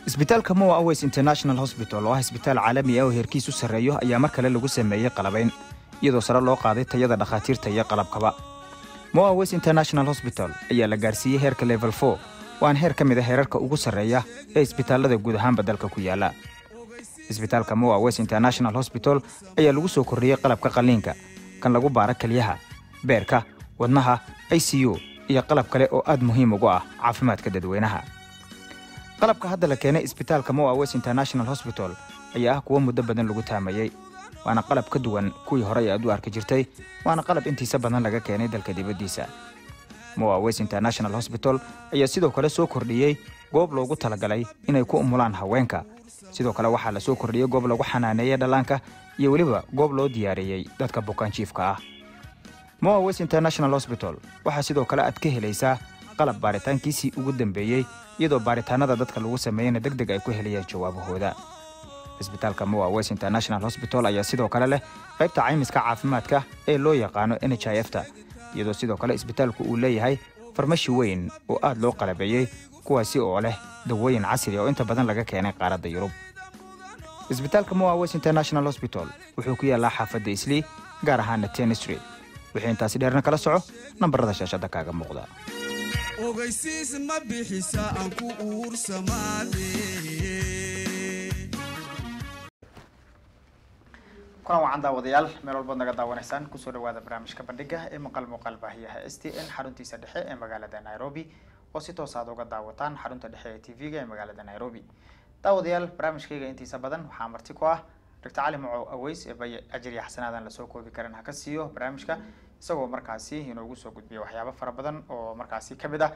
isbitaalka moa aways international hosbital oo ah isbitaal caalami ah oo heerkiisu sarreeyo ayaa mar kale lagu sameeyey qalabayn iyadoo sare loo qaaday tayada dhakhaatiirta iyo qalabkaba moa aways international hosbital ayaa la gaarsiiyey heerka level for waana heer ka mid a heerarka ugu sarreeya ee isbitaallada guud ahaanba dalka ku yaala isbitaalka moa aways international hosbital ayaa lagu soo kordhiyey qalabka qalliinka kan lagu baara kelyaha beerka wadnaha i c u iyo qalab kale oo aad muhiim ugu ah caafimaadka dadweynaha qalabka hadda la keenay isbitaalka moa west international hosbital ayaa ah kuwo muddo badan lagu taamayey waana qalab ka duwan kuwii horey aad u arki jirtay waana qalab intiisa badan laga keenay dalka dibaddiisa moa west international hosbital ayaa sidoo kale soo kordhiyey goob loogu talagalay inay ku umulaan haweenka sidoo kale waxaa la soo kordhiyey goob lagu xanaaneeyey dhallaanka iyo weliba goob loo diyaariyey dadka bukaanjiifka ah moa west international hosbital waxaa sidoo kale aad ka helaysaa qalab baaritaankiisii ugu dambeeyey iyadoo baaritaanada dadka lagu sameeyeyna deg deg ay ku helayaan jawaabahooda isbitaalka moa west international hosbital ayaa sidoo kale leh qaybta caymiska caafimaadka ee loo yaqaano n h i f ta iyadoo sidoo kale isbitaalku uu leeyahay farmashi weyn oo aad loo qalabeeyey kuwaasi oo leh dawooyin casri oo inta badan laga keenay qaaradda yurub isbitaalka moa west international hosbital wuxuu ku yaallaa xaafadda islii gaar ahaana ten street wixii intaasi dheerna kala soco nambarada shaashadda kaaga muuqda ogeysiis ma bixisa aan ku uursamaade kulan wacan daawadayaal meel walbood naga daawanaysaan kusoo dhawaada barnaamijka bandhiga ee maqal muuqaal baahiyaha s t n xaruntiisa dhexe ee magaalada nairobi oo si toos aad uga daawataan xarunta dhexe ee t v-ga ee magaalada nairobi daawadayaal barnaamijkayga intiisa badan waxaa marti ku ah dr cali macow aweys ee bay ajiriya xasanaadan lasoo koobi karan ha ka siiyo barnaamijka isagoo markaasi inoogu soo gudbiya waxyaabo fara badan oo markaasi ka mid ah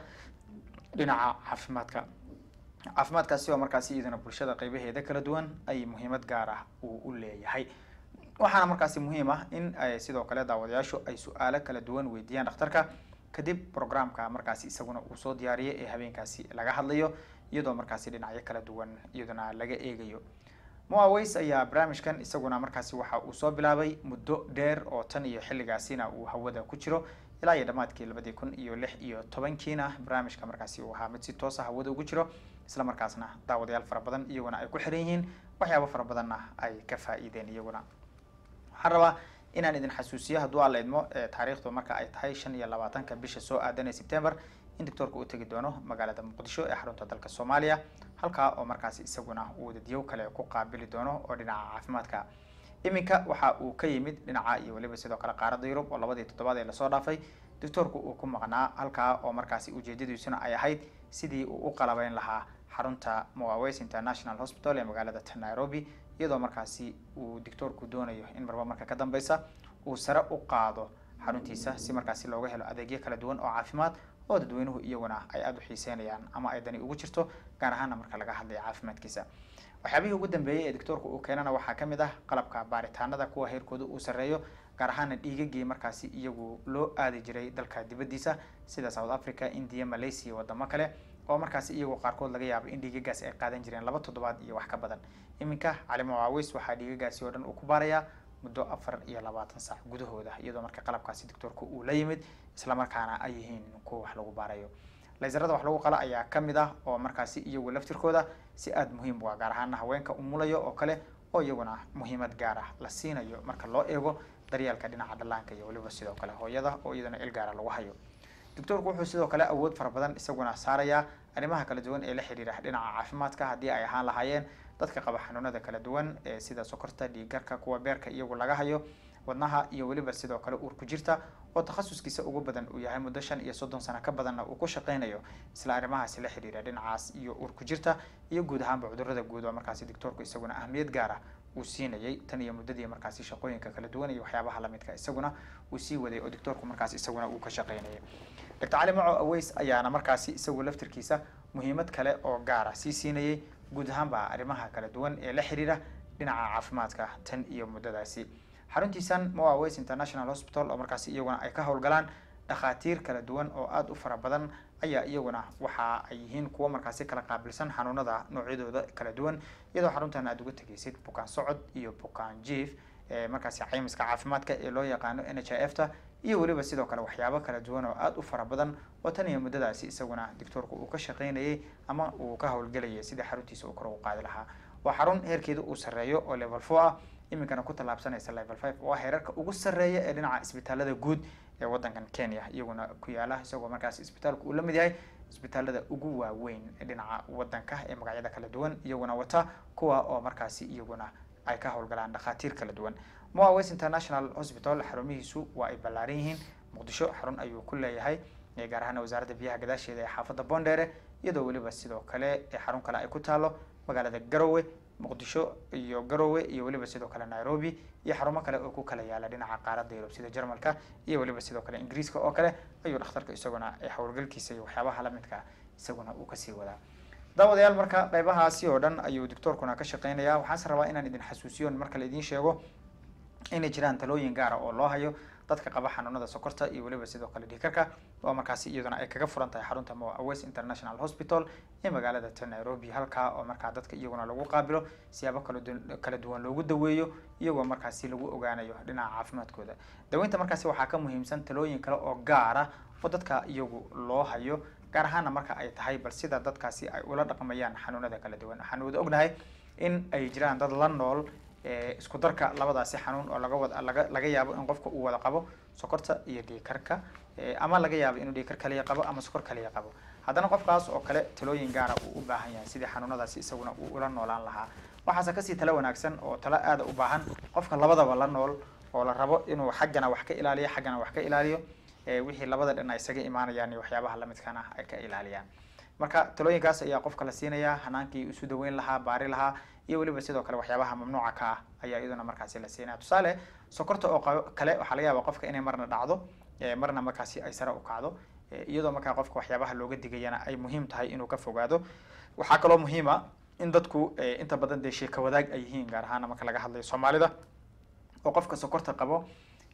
dhinaca caafimaadka caafimaadkaasi oo markaasi iyaduna bulshada qeybaheeda kala duwan ay muhiimad gaar ah uu u leeyahay waxaana markaasi muhiim ah in sidoo kale daawadayaashu ay su-aalo kala duwan weydiiyaan dhakhtarka kadib programka markaasi isaguna uu soo diyaariyay ee habeenkaasi laga hadlayo iyadoo markaasi dhinacyo kala duwan iyaduna laga eegayo moaways ayaa barnaamijkan isaguna markaasi waxa uu soo bilaabay muddo dheer oo tan iyo xilligaasina uu hawada ku jiro ilaa iyo dhammaadkii labadii kun iyo lix iyo tobankiina barnaamijka markaasi uu ahaa mid si toosa hawada ugu jiro isla markaasna daawadayaal fara badan iyaguna ay ku xiran yihiin waxyaabo fara badanna ay ka faa-iideen iyaguna waxaan rabaa inaan idin xasuusiyo hadduu alla idmo taariikhdu marka ay tahay shan iyo labaatanka bisha soo aadan ee september in doctoorka uu tegi doono magaalada muqdisho ee xarunta dalka soomaaliya halkaa oo markaasi isaguna uu wadadyow kale ku qaabili doono oo dhinaca caafimaadka iminka waxa uu ka yimid dhinaca iyo weliba sidoo kale qaaradda yurub oo labadii toddobaad ee lasoo dhaafay doctoorku uu ku maqnaa halkaa oo markaasi ujeedadiisuna ay ahayd sidii uu u qalabeyn lahaa xarunta moaways international hospital ee magaalada nairobi iyadoo markaasi uu doctoorku doonayo in marba marka ka dambeysa uu sare u qaado xaruntiisa si markaasi looga helo adeegyo kala duwan oo caafimaad oo dadweynuhu iyaguna ay aada u xiiseynayaan ama ay dani ugu jirto gaar ahaana marka laga hadlayo caafimaadkiisa waxyaabihii ugu dambeeyey ee doctoorka uu keenana waxaa ka mid ah qalabka baaritaanada kuwa heerkooda uu sarreeyo gaar ahaana dhiigagii markaasi iyagu loo aadi jiray dalka dibaddiisa sida south africa india malaysia iyo wadamo kale oo markaasi iyagoo qaarkood laga yaabo in dhiigagaasi ay qaadan jireen laba toddobaad iyo wax ka badan iminka cali mawaawis waxaa dhiigagaasi oo dhan uu ku baarayaa muddo afar iyo labaatan saac gudahooda iyadoo marka qalabkaasi doctoorka uu la yimid islamarkaana ay yihiin kuwa wax lagu baarayo laysarada wax lagu qala ayaa ka mid ah oo markaasi iyagu laftirkooda si aada muhiim u ah gaar ahaana haweenka umulayo oo kale oo iyaguna muhiimad gaar ah la siinayo marka loo eego daryeelka dhinaca dhallaanka iyo weliba sidoo kale hooyada oo iyadana il gaara lagu hayo doctoorku wuxuu sidoo kale awood fara badan isaguna saarayaa arrimaha kala duwan ee la xiriira dhinaca caafimaadka haddii ay ahaan lahaayeen dadka qaba xanuunada kala duwan ee sida sokorta dhiiggarka kuwa beerka iyagu laga hayo wadnaha iyo weliba sidoo kale uurku jirta oo takhasuskiisa ugu badan uu yahay muddo shan iyo soddon sano ka badanna uu ku shaqeynayo isla arrimahaasi la xiriira dhinacaas iyo uurku jirta iyo guud ahaanba cudurrada guud oo markaasi doctoorku isaguna ahmiyad gaar ah uu siinayay tan iyo muddadii markaasi shaqooyinka kala duwan iyo waxyaabaha lamidka isaguna uu sii waday oo doctoorku markaasi isaguna uu ka shaqeynayay doctor cali maco aweys ayaana markaasi isagu laftirkiisa muhiimad kale oo gaara sii siinayay guud ahaanba arrimaha kala duwan ee la xiriira dhinaca caafimaadka tan iyo muddadaasi xaruntiisan moa west international hospital oo markaasi iyaguna ay ka howlgalaan dhakhaatiir kala duwan oo aada u fara badan ayaa iyaguna waxa ay yihiin kuwo markaasi kala qaabilsan xanuunada noocyadooda kala duwan iyadoo xaruntan aada uga tegaysid bukaan socod iyo bukaan jief markaasi caymiska caafimaadka ee loo yaqaano n h i f ta iyo weliba sidoo kale waxyaabo kala duwan oo aada u fara badan oo tan iyo muddadaasi isaguna doctoorku uu ka shaqaynayay ama uu ka howlgelayay sidii xaruntiisa uu kor ugu qaadi lahaa waa xarun heerkeeda uu sarreeyo oo level four ah iminkana ku tallaabsanaysa level five oo ah heerarka ugu sarreeya ee dhinaca isbitaalada guud ee waddankan kenya iyaguna ku yaala isagoo markaas isbitaalku uu la mid yahay isbitaalada ugu waaweyn ee dhinaca waddanka ee magacyada kala duwan iyaguna wata kuwa oo markaasi iyaguna ay ka howlgalaan dhakhaatiir kala duwan moa west international hospital xarumihiisu waa ay ballaaran yihiin muqdisho xarun ayuu ku leeyahay gaar ahaan wasaaradda biyaha gadaasheeda ee xaafadda bondere iyadoo weliba sidoo kale xarun kale ay ku taalo magaalada garowe muqdisho iyo garowe iyo weliba sidoo kale nairobi iyo xarumo kale oo ku kala yaala dhinaca qaaradda yurub sida jarmalka iyo weliba sidoo kale ingiriiska oo kale ayuu dhakhtarka isaguna howlgalkiisa iyo waxyaabaha lamidka isaguna uu kasii wadaa daawadayaal marka qeybahaasi oo dhan ayuu doctoorkuna ka shaqeynaya waxaase rabaa inaan idin xasuusiyo mar kale idiin sheego inay jiraan talooyin gaara oo loo hayo dadka qaba xanuunada sokorta iyo weliba sidoo kale dhiikarka oo markaasi iyaduna ay kaga furan tahay xarunta moa west international hospital ee magaalada ta nairobi halkaa oo markaa dadka iyaguna lagu qaabilo siyaabo kala duwan loogu daweeyo iyagoo markaasi lagu ogaanayo dhinaca caafimaadkooda daweynta markaasi waxaa ka muhiimsan talooyin kale oo gaara oo dadka iyagu loo hayo gaar ahaana marka ay tahay bal sida dadkaasi ay ula dhaqmayaan xanuunada kala duwan waxaan wada ognahay in ay jiraan dad la nool isku darka labadaasi xanuun oo laga wada laga laga yaabo in qofka uu wada qabo sokorta iyo dhiikarka ama laga yaabo inuu dhiikar kaliya qabo ama sokor kaliya qabo haddana qofkaas oo kale talooyin gaara uu u baahan yahay sidii xanuunadaasi isaguna uu ula noolaan lahaa waxaase kasii talo wanaagsan oo talo aada u baahan qofka labadaba la nool oo la rabo inuu xaggana wax ka ilaaliyo xaggana wax ka ilaaliyo wixii labada dhan ay isaga imaanayaan iyo waxyaabaha lamidkana ay ka ilaaliyaan marka talooyinkaas ayaa qofka la siinayaa hanaankii isu daweyn lahaa baari lahaa iyo weliba sidoo kale waxyaabaha mamnuuca ka ah ayaa iyaduna markaasi la siinaya tusaale sokorta oo kale waxaa laga yaaba qofka inay marna dhacdo marna markaasi ay sare u kacdo iyadoo markaa qofka waxyaabaha looga digayana ay muhiim tahay inuu ka fogaado waxaa kaloo muhiima in dadku inta badan dee sheeka wadaag ay yihiin gaar ahaana marka laga hadlayo soomaalida oo qofka sokorta qabo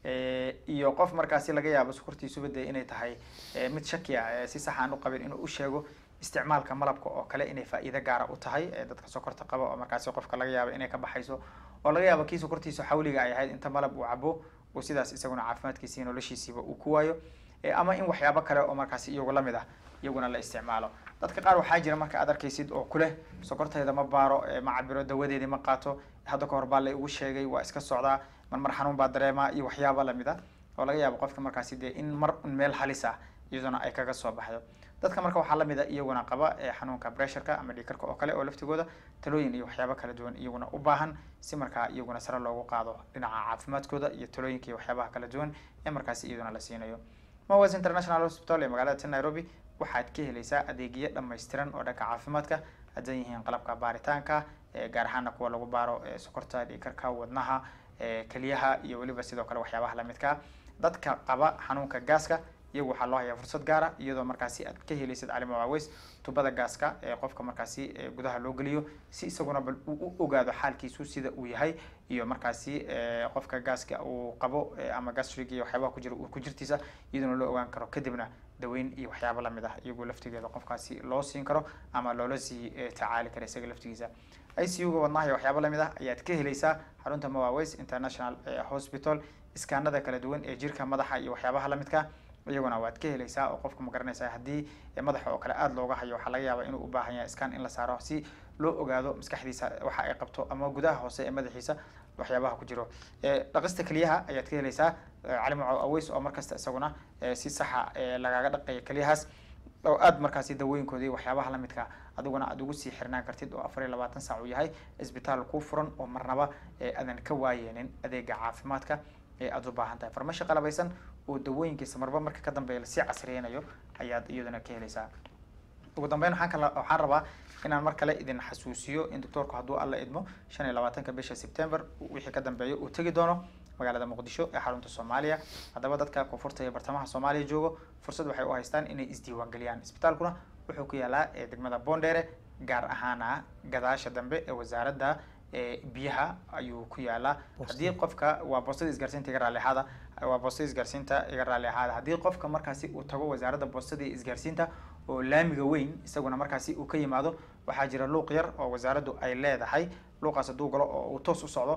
iyo qof markaasi laga yaabo sokortiisuba dee inay tahay mid shaki ah si sax aan u qabin inuu u sheego isticmaalka malabka oo kale inay faa'iido gaara u tahay dadka sokorta qaba oo markaasi qofka laga yaabo inay ka baxayso oo laga yaabo kii sokortiisa xawliga ay ahayd inta malab uu cabo uu sidaas isaguna caafimaadkiisa iyo noloshiisiiba uu ku waayo ama in waxyaabo kale oo markaasi iyagu lamid ah iyaguna la isticmaalo dadka qaar waxaa jira marka aad arkaysid oo kuleh sokortayda ma baaro ma cabiro dawadeedii ma qaato hadda ka hor baa la igu sheegay waa iska socdaa mar mar xanuun baa dareemaa iyo waxyaaba lamid ah oo laga yaabo qofka markaasi dee in mar meel halis ah iyaduna ay kaga soo baxdo dadka marka waxaa lamid a iyaguna qaba xanuunka bressurka ama dhiikarka oo kale oo laftigooda talooyin iyo waxyaabo kala duwan iyaguna u baahan si markaa iyaguna sare loogu qaado dhinaca caafimaadkooda iyo talooyinka iyo waxyaabaha kala duwan ee markaasi iyaduna la siinayo mowes international hospital ee magaalada ta nairobi waxaad ka helaysaa adeegyo dhammaystiran oo dhanka caafimaadka haddan yihiin qalabka baaritaanka gaar ahaana kuwa lagu baaro sokorta dhiikarka wadnaha keliyaha iyo weliba sidoo kale waxyaabaha lamidkaa dadka qaba xanuunka gaaska iyagu waxaa loo hayaa fursad gaara iyadoo markaasi aad ka helaysid cali mawaweys tubada gaaska ee qofka markaasi gudaha loo geliyo si isaguna bal uu u ogaado xaalkiisu sida uu yahay iyo markaasi qofka gaaska uu qabo ama gastric iyo waxyaabaha ku jira ku jirtiisa iyaduna loo ogaan karo kadibna daweyn iyo waxyaabo lamid ah iyagoo laftigeeda qofkaasi loo siin karo ama loola sii tacaali karo isaga laftigiisa i c u ga wadnaha iyo waxyaabo lamid ah ayaad ka helaysaa xarunta mawaweys international hospital iskaanada kala duwan ee jirka madaxa iyo waxyaabaha lamidka iyaguna waad ka helaysaa oo qofka ma garanaysaa haddii madaxa oo kale aada looga hayo waxaa laga yaabaa inuu u baahan yahay scan in la saaro si loo ogaado maskaxdiisa waxa ay qabto ama gudaha hoose ee madaxiisa waxyaabaha ku jiro dhaqista keliyaha ayaad ka helaysaa cali maco aweys oo markasta isaguna si saxa lagaga dhaqaya keliyahaas oo aada markaasi dawooyinkooda iyo waxyaabaha lamidka adiguna aada ugu sii xirnaan kartid oo afar iyo labaatan saac uu yahay isbitaal ku furan oo marnaba aadan ka waayeenin adeega caafimaadka ee aada u baahan tahay farmasho qalabaysan oo dawooyinkiisa marba marka ka dambeeya lasii casriyeynayo ayaad iyaduna ka helaysaa ugu dambeyn waxaan kala waxaan rabaa inaan mar kale idin xasuusiyo in doctoorku hadduu alla idmo shan iyo labaatanka bisha september wixii ka dambeeya uu tegi doono magaalada muqdisho ee xarunta soomaaliya haddaba dadka koonfurta iyo bartamaha soomaaliya joogo fursad waxay u haystaan inay isdiiwaangeliyaan isbitaalkuna wuxuu ku yaalaa degmada bondere gaar ahaana gadaasha dambe ee wasaaradda biyaha ayuu ku yaalaa haddii qofka waa boostada isgaarsiinta iga raalli ahaada waa boostada isgaarsiinta iga raalli ahaada haddii qofka markaasi uu tago wasaaradda boostada iyo isgaarsiinta oo laamiga weyn isaguna markaasi uu ka yimaado waxaa jira luuq yar oo wasaaraddu ay leedahay luuqaas hadduu galo oo uu toos u socdo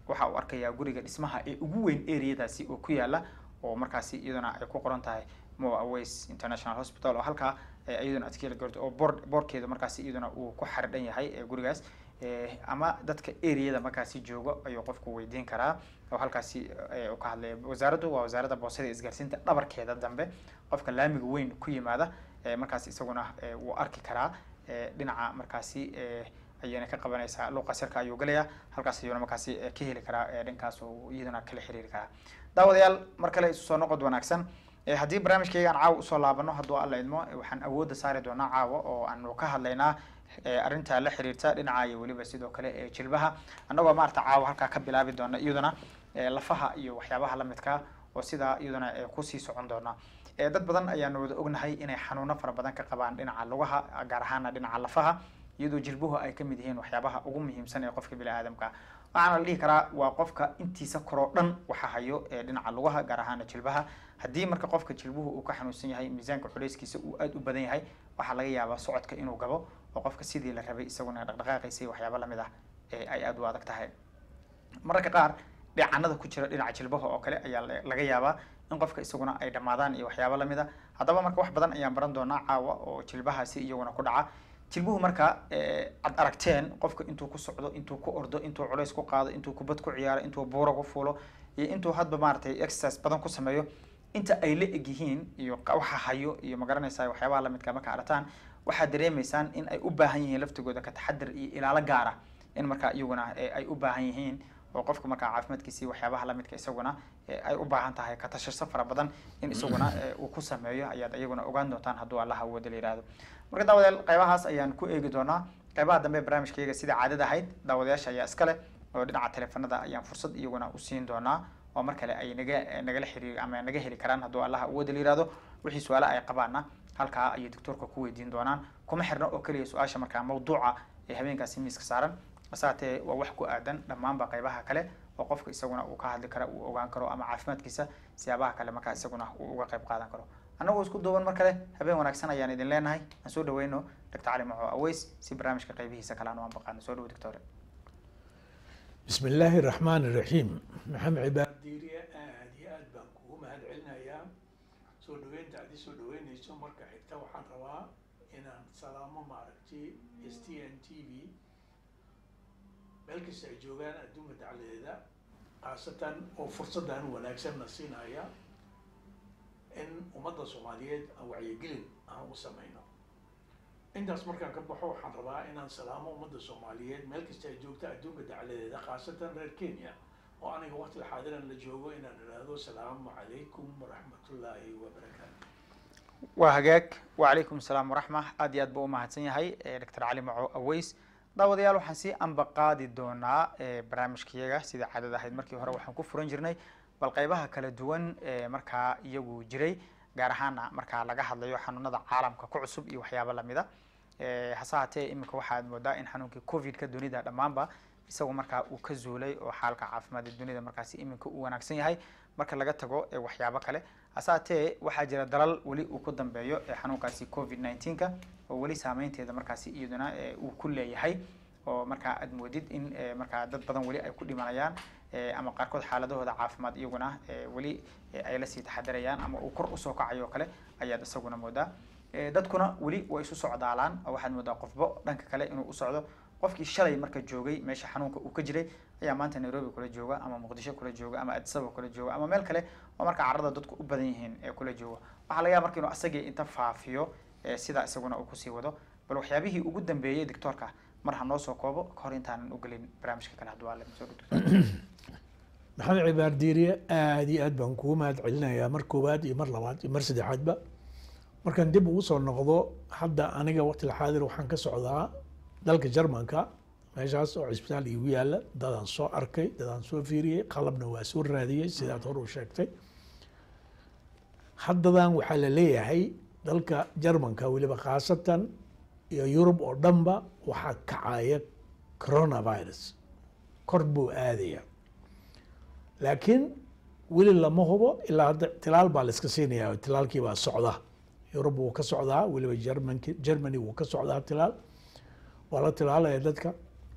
waxa uu arkayaa guriga dhismaha ee ugu weyn areadaasi oo ku yaala oo markaasi iyaduna ay ku qoran tahay moa aways international hospital oo halkaa eh, iyaduna aad ka heli karto oo boor boorkeeda markaasi iyaduna uu ku xardhan yahay ee gurigaas Eh, ama dadka areada markaasi joogo ayuu qofku weydiin karaa oo halkaasi eh, uu ka hadlaya wasaaraddu waa wasaaradda boosada iyo isgaarsiinta dhabarkeeda dambe qofka laamiga weyn ku yimaada eh, markaasi isaguna eh, wuu arki karaa eh, dhinaca markaasi eh, ayayna ka qabanaysaa luuqa sirka ayuu galayaa halkaas ayuuna markaasi eh, ka heli karaa eh, dhankaas oo iyaduna kala xiriiri karaa daawadayaal mar kale isu soo noqod wanaagsan Eh, haddii barnaamijkayga aan caawa usoo laabano hadduu alla idmo eh, waxaan awoodda saari doonaa caawa oo aanu ka hadlaynaa eh, arrinta la xiriirta dhinaca iyo weliba sidoo kale ee jilbaha annagoo maarata caawa halkaa ka bilaabi doona iyaduna eh, lafaha iyo waxyaabaha lamidka oo sidaa iyaduna eh, kusii socon doona Eh, dad badan ayaanu wada ognahay inay xanuuno fara badan ka qabaan dhinaca lugaha gaar ahaana dhinaca lafaha iyadoo jilbuhu ay kamid yihiin waxyaabaha ugu muhiimsan ee qofka bini aadamka waxaana la dhihi karaa waa qofka intiisa koroo dhan waxa hayo ee dhinaca lugaha gaar ahaana jilbaha haddii marka qofka jilbuhu uu ka xanuunsan yahay miisaanka culeyskiisa uu aada u badan yahay waxaa laga yaabaa socodka inuu gabo oo qofka sidii la rabay isaguna dhaqdhaqaaqiisa iyo waxyaabo lamid ah ee ay aada u adag tahay mararka qaar dheecanada ku jira dhinaca jilbaha oo kale ayaa la- laga yaabaa in qofka isaguna ay dhammaadaan iyo waxyaabo lamid a haddaba marka wax badan ayaan baran doonaa caawa oo jilbahaasi iyaguna ku dhaca jilbuhu marka eh, ad aragteen qofka intuu ku socdo intuu ku ordo intuu culays ku qaado intuu kubad ku ciyaaro intuu buuro ku fuulo iyo intuu hadba maaragtay exercise badan ku sameeyo inta ay la eg yihiin iyo qa- waxa hayo iyo magaranaysaa waxyaabaha lamidka marka aragtaan waxaad dareemaysaan in ay u baahan yihiin laftigooda ka taxadar iyo ilaalo gaara in marka iyaguna eh, ay u baahan yihiin oo qofka markaa caafimaadkiisa iyo waxyaabaha lamidka isaguna eh, ay u baahan tahay ka tashiso fara badan in isaguna eh, uu ku sameeyo ayaad iyaguna ogaan doontaan hadduu allaha awooda la yihahdo marka daawadayaal qaybahaas ayaan ku eegi doonaa qaybaha dambe ee barnaamijkayga sida caadada ahayd daawadayaasha ayaa iska leh oo dhinaca teleefanada ayaan fursad iyaguna u siin doonaa oo mar kale ay naga nagala xiriir ama naga heli karaan hadduu allaha awooda la yihahdo wixii su-aale ay qabaana halkaa ayay doctoorka ku weydiin doonaan kuma xirna oo keliya su-aasha markaa mawduuca ee habeenkaasi miiska saaran asaatee waa wax ku aadan dhammaanba qaybaha kale oo qofka isaguna uu ka hadli karo uu ogaan karo ama caafimaadkiisa siyaabaha kale markaa isaguna uu uga qayb qaadan karo annagoo isku duuban mar kale habeen wanaagsan ayaan idin leenahay aan soo dhaweyno doctor cali maco aweys si barnaamijka qaybihiisa kale aan u anbaqaano soo dhawo doctore بسم الله الرحمن الرحيم محمد عباد diiriye aad iyo aad baan kugu mahad celinayaa soo dhaweynta aad isoo dhaweynayso marka xigta waxaan rabaa inaan salaamo maaragtay s t n t v meel kasta ay joogaan adduunka dacladeeda khaasatan oo fursaddan wanaagsanna siinaya in ummadda soomaaliyeed aan wacyigelin aan u samayno intaas markaan ka baxo waxaan rabaa inaan salaamo ummadda soomaaliyeed meel kasta ay joogta adduunka dacladeeda khaasatan reer kenya oo aniga waqtiga xaadiran la joogo inaan idhaahdo salaamu calaykum waraxmatullaahi wabarakaatu waa hagaag wacalaykum asalaam waraxma aad iyo aad buu umahadsan yahay doctor cali maco aweys daawadayaal waxaan sii ambaqaadi doonaa eh, barnaamijkayaga sidai caadada ahayd markii hore waxaan ku furan jirnay bal qaybaha kala duwan ee markaa iyagu jiray gaar ahaana markaa laga hadlayo xanuunada caalamka ku cusub iyo waxyaabo lamida Eh, hase haatee iminka waxaad moodaa in xanuunkii covidka dunida dhammaanba isagu markaa uu ka zuulay oo xaalka caafimaad ee dunida markaasi iminka uu wanaagsan yahay marka laga tago eh, waxyaabo kale hase haatee waxaa jira dalal weli uu ku dambeeyo ee xanuunkaasi covid 19ka oo weli saameynteeda markaasi iyaduna eh, uu ku leeyahay oo markaa aad moodid in eh, markaa dad badan weli ay ku dhimanayaan eh, ama qaarkood xaaladahooda caafimaad iyaguna eh, weli eh, ay lasii taxadarayaan ama uu kor usoo kacayo oo kale ayaad isaguna moodaa Eh, dadkuna weli way isu socdaalaan oo waxaad moodaa qofbo dhanka kale inuu u socdo qofkii shalay marka joogay meesha xanuunka uu ka jiray ayaa maanta nairobi kula jooga ama muqdisho kula jooga ama addis ababa kula jooga ama meel kale oo marka carrada dadku u badan yihiin ee kula jooga waxaa laga yaaba marka inuu asagii inta faafiyo eh, sidaa isaguna uu kusii wado bal waxyaabihii ugu dambeeyey doctoorka mar ha noo soo koobo kahor intaanan u gelin barnaamijka kale hadduu alle soo dhigto maxamed cibaar diiriye aad iyo aad baan kugu mahad celinayaa mar koowaad iyo mar labaad iyo mar saddexaadba markaan dib ugu soo noqdo hadda aniga waqtiga xaadir waxaan ka socdaa dalka jarmanka meeshaas oo cisbitaal iigu yaala dadaan soo arkay dadaan soo fiiriyey qalabna waa soo raadiyey sidaad hor u sheegtay haddadan waxaa la leeyahay dalka jarmanka weliba khaasatan iyo yurub oo dhanba waxaa kacaya coronavirus kor buu aadaya laakiin weli lama hubo ilaa hadda tilaal baa la iska siinaya oo tilaalkii baa socda yurub wuu ka socdaa weliba germanki germany wuu ka socdaa tilaal waa la tilaalaya dadka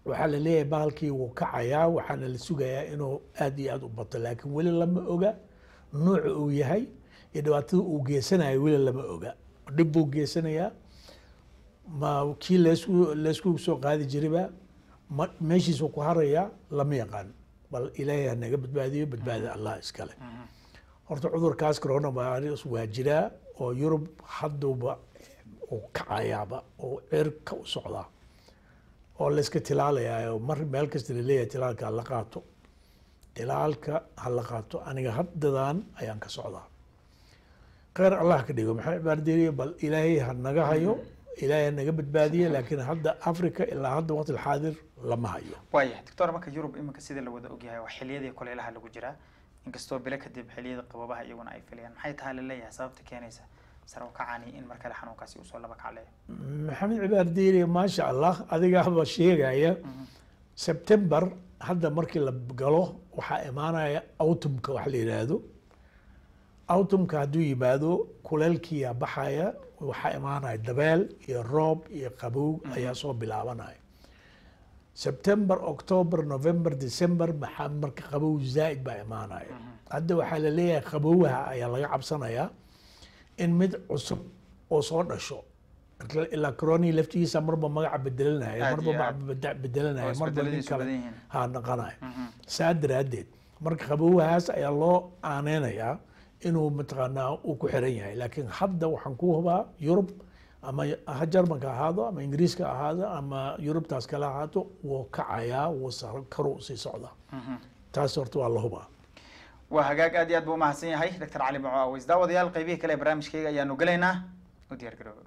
waxaa la leeyahay bahalkii wuu kacayaa waxaana la sugayaa inuu aad iyo aad u bato laakiin weli lama oga nuuca uu yahay iyo dhibaatada uu geysanayo weli lama oga dhib buu geysanayaa ma kii leesku leesku soo qaadi jirayba ma meeshiisuu ku harayaa lama yaqaan bal ilaahay ha naga badbaadiyo badbaadi allah iskale horta cudurkaas coronavirus waa jiraa oo yurub hadduuba uu kacayaaba oo cirka u socdaa oo layska tilaalayaa mar meel kasta laleeyahay tilaalka hala qaato tilaalka hala qaato aniga haddadan ayaan ka socdaa kheyr allah ka dhigo maxaa cibaarderiye bal ilaahay ha naga hayo ilaahay ha naga badbaadiye laakiin hadda africa ilaa hadda waqti alxaadir lama hayo waaya doctor marka yurub iminka sida la wada ogyahay waa xiliyadii kulaylaha lagu jiraa inkastoo bilo kadib xiliyada qababaha iyaguna ay filayaan maxay tahay laleeyahay sababta keenaysa sare u kacani in mar kale xanuunkaasi usoo laba kacleeyo maxamed cibaarderiye maasha allah adigaaba sheegaya september hadda markii la galo waxaa imaanaya autumka wax la yidhaahdo autumka hadduu yimaado kuleelkiiyaa baxaya waxaa imaanaya dabeel iyo roob iyo qabow ayaa soo bilaabanaya september october november december maxaa marka qabow zaa'id baa imaanaya hadda waxaa la leeyahay qabowha ayaa laga cabsanayaa in mid cusub oo soo dhasho ilaa coroni laftigiisa marba magaca bedelanaya Aad marba iyo aad. magaca bedelanaya Oo marba nin isbedeladiisu kale badan yihiin. ha naqanaya saa daraaddeed marka qabowhaas ayaa loo aaneynayaa inuu mataqaanaa uu ku xiran yahay laakiin hadda waxaan ku hubaa yurub ama ha jarmanka ahaado ama ingiriiska ahaado ama yurubtaas kale ahaato wuu kacayaa wuu sar karu sii socdaa taas horta waa la hubaa waa hagaag aad iyo aad buu umahadsan yahay doctor cali maco aweys daawadayaal qaybihii kale ee barnaamijkayga ayaanu gelaynaa u diyaar garooba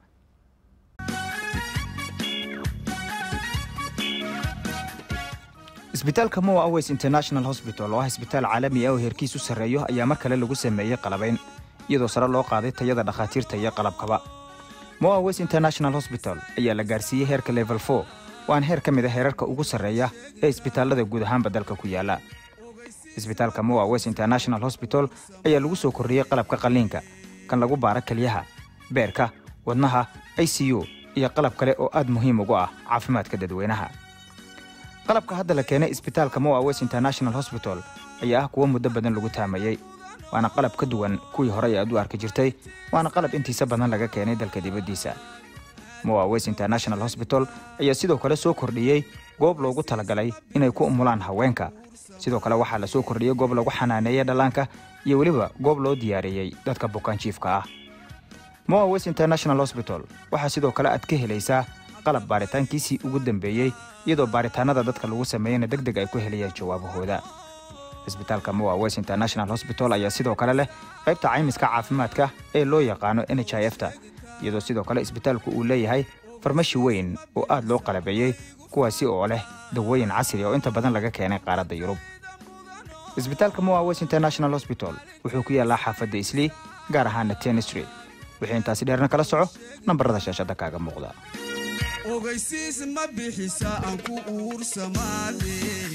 isbitaalka moa aways international hosbital oo ah isbitaal caalami ah oo heerkiisu sarreeyo ayaa mar kale lagu sameeyey qalabayn iyadoo sare loo qaaday tayada dhakhaatiirta iyo qalabkaba moa aways international hosbital ayaa la gaarsiiyey heerka level 4 waana heer ka mid a heerarka ugu sarreeya ee isbitaallada guud ahaanba dalka ku yaala isbitaalka moa aways international hosbital ayaa lagu soo kordhiyey qalabka qalliinka kan lagu baara kelyaha beerka wadnaha i c u iyo qalab kale oo aad muhiim ugu ah caafimaadka dadweynaha qalabka hadda la keenay isbitaalka moa west international hosbital ayaa ah kuwo muddo badan lagu taamayey waana qalab ka duwan kuwii horey aad u arki jirtay waana qalab intiisa badan laga keenay dalka dibaddiisa moa west international hosbital ayaa sidoo kale soo kordhiyey goob loogu talagalay inay ku umulaan haweenka sidoo kale waxaa la soo kordhiyey goob lagu xanaaneeyey dhallaanka iyo weliba goob loo diyaariyey dadka bukaanjiifka ah moa west international hosbital waxaa sidoo kale aad ka helaysaa qalab baaritaankiisii ugu dambeeyey iyadoo baaritaanada dadka lagu sameeyeyna deg deg ay ku helayaan jawaabahooda isbitaalka moa west international hosbital ayaa sidoo kale leh qaybta caymiska caafimaadka ee loo yaqaano n h i f ta iyadoo sidoo kale isbitaalku uu leeyahay farmashi weyn oo aad loo qalabeeyey kuwaasi oo leh dawooyin casri oo inta badan laga keenay qaaradda yurub isbitaalka moa west international hosbital wuxuu ku yaallaa xaafadda islii gaar ahaana ten street wixii intaasi dheerna kala soco nambarada shaashadda kaaga muuqda ogeysiis ma bixisa aan ku uursamaade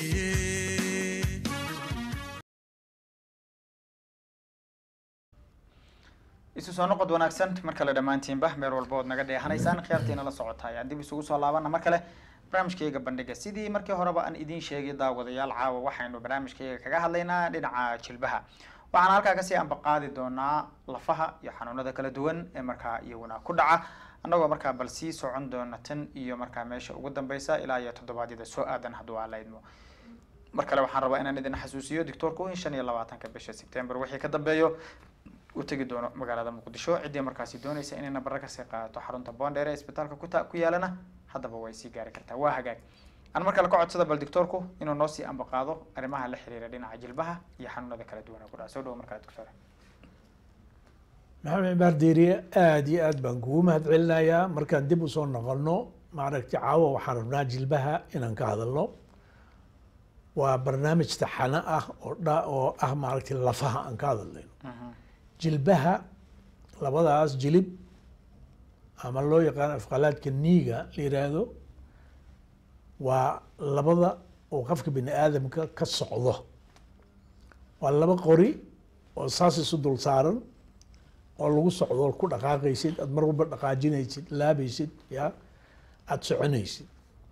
isu soo noqod wanaagsan mar kale dhammaantiinba meel walba ood naga dheehanaysaan khiyaartiina la socotaay aan dib isugu soo laabana mar kale barnaamijkayga bandhiga sidii markii horeba aan idiin sheegay daawadayaal caawa waxaynu barnaamijkayga kaga hadlaynaa dhinaca jilbaha waxaan halkaa kasii ambaqaadi doonaa lafaha iyo xanuunada kala duwan ee markaa iyaguna ku dhaca annagoo markaa bal sii socon doona tan iyo markaa meesha ugu dambeysa ilaa iyo toddobaadyada soo aadan hadduu aan la idmo mar kale waxaan rabaa inaan idin xasuusiyo doctoorku in shan iyo labaatanka bisha sebtembar wixii ka dambeeyo u tegi doono magaalada muqdisho ciddii markaasi doonaysa inay nabara kasii qaadato xarunta boondheer ee isbitaalka kuta ku yaalana haddaba way sii gaari kartaa waa hagaag aan mar kale ka codsada bal doctoorku inuu noo sii ambaqaado arrimaha la xiriira dhinaca jilbaha iyo xanuunada kala duwan ee ku dhaca soo dhawo mar kale doctor maxamed cibaar diiriye aada iyo aad baan kugu mahad celinayaa markaan dib usoo noqono maaragtay caawa waxaan rabnaa jilbaha inaan ka hadalno waa barnaamij taxano ah oo dha oo ah maaragtay lafaha aan ka hadalnayno jilbaha labadaas jilib ama loo yaqaano afqalaadka niiga la yiraahdo waa labada oo qofka bini aadamka ka socdo waa laba qori oo saas isu dul saaran oo lagu socdo ku dhaqaaqaysid aad mar walba dhaqaajinaysid laabaysid ya aada soconaysid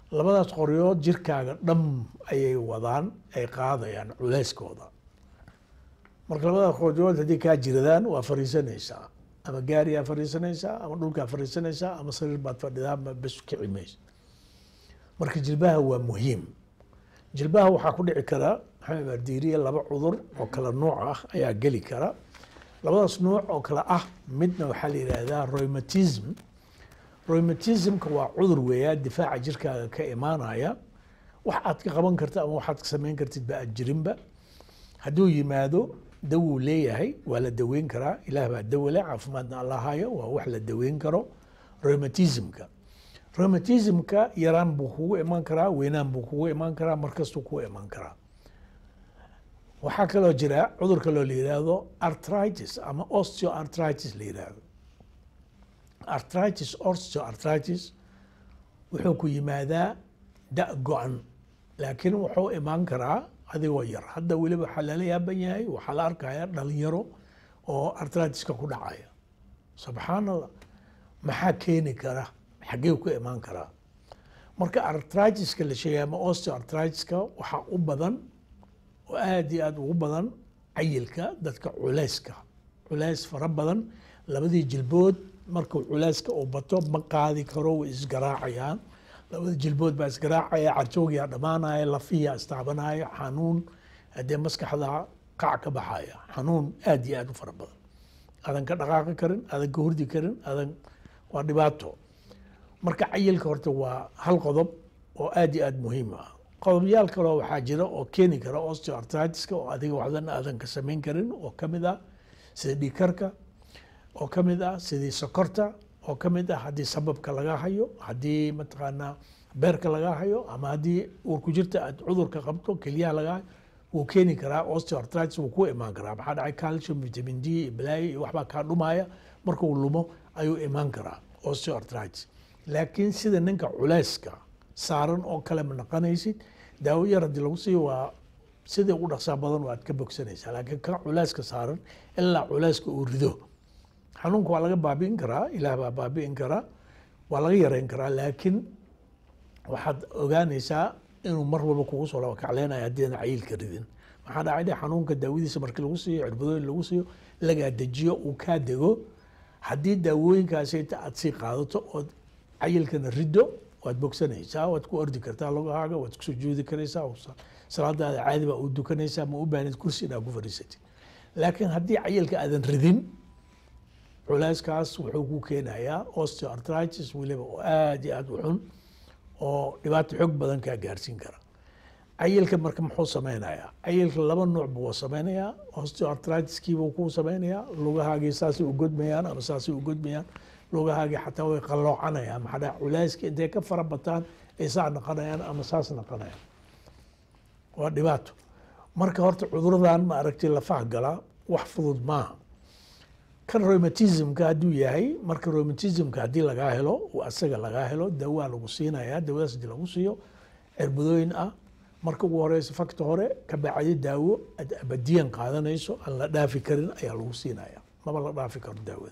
labadaas qoryood jirkaaga dham ayay wadaan ay qaadayaan culeyskooda marka labadaas qoryood haddii kaa jiradaan waa fariisanaysaa ama gaariyaa fariisanaysaa ama dhulkaa fariisanaysaa ama sariir baad fadhidaa ma bes kici maysa marka jilbaha waa muhiim jilbaha waxaa ku dhici kara maxamed ardiiriye laba cudur oo kala nuuc ah ayaa geli kara labadaas nuuc oo kale ah midna waxaa la yidhaahdaa rheumatism rheumatismka waa cudur weeyaa difaaca jirkaaga ka imaanaya wax aad ka qaban karta ama waxaad ka samayn kartid ba aad jirinba hadduu yimaado dawuu leeyahay waa la daweyn karaa ilaah baa dawo leh caafimaadna alla hayo waa wax la daweyn karo rheumatismka rheumatismka yaraan buu kugu iman karaa weynaan buu kugu iman karaa markastuu kugu iman karaa waxaa kaloo jira cudur kaloo la yidhaahdo arthritis ama osteoarthritis la yidhaahdo arthritis osteoarthritis wuxuu ku yimaadaa da go-an laakiin wuxuu imaan karaa adigoo yar hadda weliba waxaa lala yaaban yahay waxaa la arkaya dhalinyaro oo arthritiska ku dhacaya subxaan allah maxaa keeni kara xaggee ku imaan karaa marka artritiska la sheegay ama osteoartritiska waxaa u badan oo aada iyo aada ugu badan cayilka dadka culeyska culeys fara badan labadii jilbood markuu culeyska uu bato ma qaadi karo way isgaraacayaan labada jilbood baa isgaraacaya carjoogiyaa dhammaanaya lafiyaa istaabanaya xanuun haddee maskaxda qac ka baxaya xanuun aada iyo aada u fara badan adan ka dhaqaaqi karin adan ka hurdi karin adan waa dhibaato marka cayilka horta waa hal qodob oo aada iyo aada muhiim ah qodobyaal kaloo waxaa jira oo keeni kara osteoartritiska oo adiga waxdan aadan ka samayn karin oo kamid ah sida dhiikarka oo kamid ah sidii sokorta oo kamid ah haddii sababka laga hayo haddii mataqaanaa beerka laga hayo ama haddii uurku jirta aad cudurka qabto keliyaha laga hayo wuu keeni karaa osteoartritis wuu ku imaan karaa maxaa dhacay calcium vitamin d iyo balaayo iyo waxbaa kaa dhumaya markuu lumo ayuu imaan karaa osteoartritis laakiin sida ninka culeyska saaran oo kale ma naqanaysid daawo yar haddii lagu siiyo waa sidii ugu dhaqsaa badan waad ka bogsanaysaa laakiin ka culeyska saaran ilaa culeyska uu rido xanuunka waa laga baabi'in karaa ilaah baa baabi'in karaa waa laga yareyn karaa laakiin waxaad ogaanaysaa inuu mar walba kugu soo laba kacleynayo haddiidan cayilka ridin maxaa dhacay dhe xanuunka daawadiisa markii lagu siiyo cirbadooyin lagu siiyo lagaa dejiyo uu kaa dego haddii daawooyinkaasi aad sii qaadato ood cayilkana riddo waad bogsanaysaa waad ku ordi kartaa logahaaga waad kusoo joodi karaysaa salaadaada caadi baa u dukanaysaa ma u baahnid kursi inaad ku fadhiisatid laakiin haddii cayilka aadan ridin culeyskaas wuxuu ku keenayaa osteoartritis weliba oo aada iyo aada u xun oo dhibaato xoog badan kaa gaarsiin kara cayilka marka muxuu sameynayaa cayilka laba nuuc buu sameynayaa osteoartritiskiibuu ku sameynayaa lugahaagii saasay u godmayaan ama saasay u godmayaan lugahaagii xataa way qalloocanayaan maxaa dhaca culeyska intay ka fara bataan ay saa naqanayaan ama saas naqanayaan waa dhibaato marka horta cuduradan ma aragtay lafaha galaa wax fudud maaha kan rheumatismka hadduu yahay marka rheumatismka haddii lagaa helo asaga lagaa helo dawaa lagu siinaya dawadaas hadii lagu siiyo cirbadooyin ah marka ugu horeysa fakta hore ka bacdi daawo aad abadiyan qaadanayso aan la dhaafi karin ayaa lagu siinaya maba la dhaafi karo daawada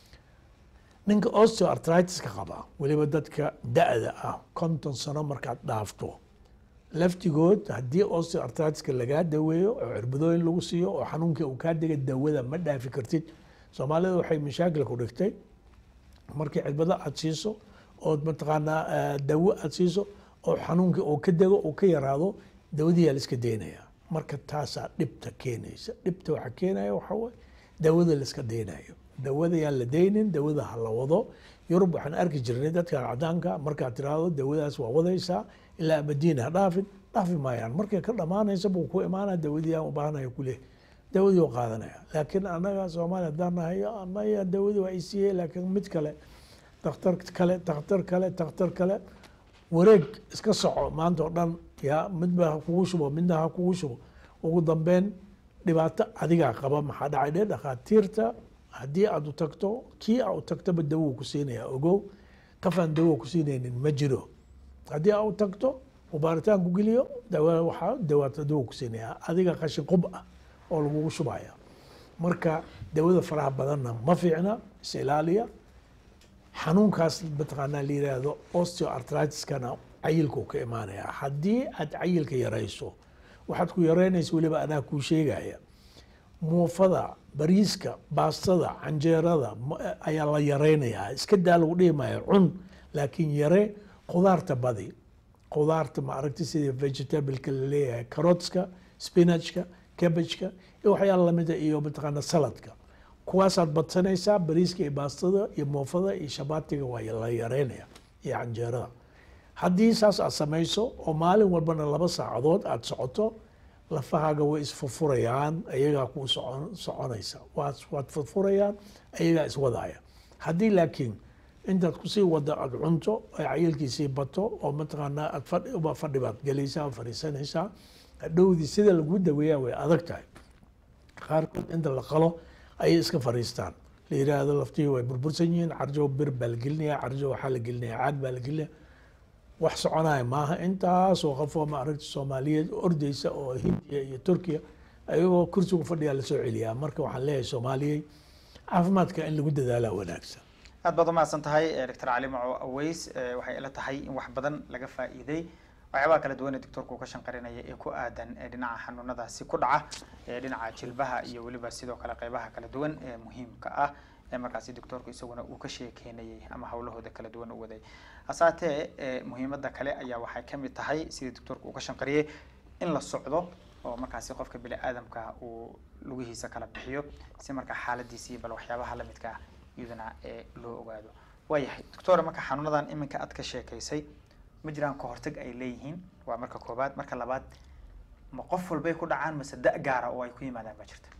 ninka osteoartritiska qaba weliba dadka da-da ah konton sano markaad dhaafto laftigood haddii osteoartritiska lagaa daweeyo oo cirbadooyin lagu siiyo oo xanuunkii uu kaa dega dawada ma dhaafi kartid soomaalida waxay mashaakil ku dhigtay markii cirbado aad siiso ood mataqaanaa dawo aad siiso oo xanuunkii uu ka dego uu ka yaraado dawadiyaa la iska daynaya marka taasaa dhibta keenaysa dhibta waxaa keenaya waxaa waye dawada la iska daynayo dawada yaan la daynin dawada ha la wado yurub waxaan arki jirnay dadkan cadaanka markaad tiraahdo dawadaas waa wadaysaa ilaa abadiin ha dhaafin dhaafi maayaan markay ka dhamaanaysa buu ku imaanaya dawadii aan u baahanaya kuleh dawadii u qaadanaya laakiin anaga soomaaliya haddaan nahay amaya dawadii waa isiiyey laakiin mid kale dakhtar kale dakhtar kale dakhtar kale wareeg iska soco maanta oo dhan yaa midba ha kugu shubo midna ha kugu shubo ugu dambeyn dhibaato adigaa qaba maxaa dhacay dhe dhakhaatiirta haddii aad u tagto kii aa u tagtoba dawo ku siinaya ogow qafaan dawo ku siinaynin ma jiro haddii aa u tagto uu baaritaan ku geliyo dawa waxaa dawaata dawo ku siinaya adiga qashin qub ah oo lagugu shubaya marka dawada faraha badanna ma fiicna is ilaaliya xanuunkaas mataqaanaa la yiraahdo osteoartritiskana cayilkuu ka imaanayaa haddii aad cayilka yarayso waxaad ku yaraynaysa weliba anaa kuu sheegaya muufada bariiska baastada canjeerada ma- ayaa la yaraynayaa iska daa lagu dhihi maayo cun laakiin yare khudaarta badi khudaarta ma aragti sida vegetableka la leeyahay carotska spinachka cabbageka iyo waxyaala lamida iyo mataqaana saladka kuwaasaad badsanaysaa bariiska iyo baastada iyo muufada iyo shabaatiga waa la yareynaya iyo canjeerada haddii saas aad samayso oo maalin walbana laba saacadood aad socoto lafahaaga way isfurfurayaan ayagaa kuu socon soconaysa waad waad furfurayaan ayagaa iswadaya haddii laakiin intaad kusii wada aad cunto ay cayilkiisii bato oo mataqaanaa aad fadhi uba fadhi baad gelaysaa oo fadhiisanaysaa dhowdii sida lagu daweeyaa way adag tahay qaarkood inta la qalo ayay iska fadhiistaan la yiraahdo laftihii way burbursan yihiin carjo bir baa la gelinaya carjo waxaa la gelinaya caag baa la gelinaya wax soconaya maaha intaasoo qofoo ma aragti soomaaliyeed ordeysa oo hindiya iyo turkiya ayagoo kursigu fadhiyaa lasoo celiyaa marka waxaan leeyahay soomaaliyey caafimaadka in lagu dadaalaa wanaagsan aad baad umahadsan tahay eh, doctor cali maco aweys eh, waxay ila tahay in wax badan laga faa'iiday waxyaabaha kala duwan ee doctorku uu ka shanqarinaya ee ku aadan ee dhinaca xanuunadaasi ku dhaca ee dhinaca jilbaha iyo weliba sidoo kale qeybaha kala duwan ee muhiimka ah ee markaasi doctorku isaguna uu ka sheekeynayay ama hawlahooda kala duwan u waday hasaatee eh, muhiimada kale ayaa waxay ka mid tahay sidii doctorku uu ka shanqariyey in la socdo oo markaasi qofka bini aadamka uu lugihiisa kala bixiyo si markaa xaaladiisii bal waxyaabaha lamidka ah iyaduna ee loo ogaado waayahay doctor marka xanuunadan iminka aad ka sheekaysay ma jiraan ka hortag ay leeyihiin waa marka koobaad marka labaad ma qof walbay ku dhacaan mase da gaara oo ay ku yimaadaan ma jirta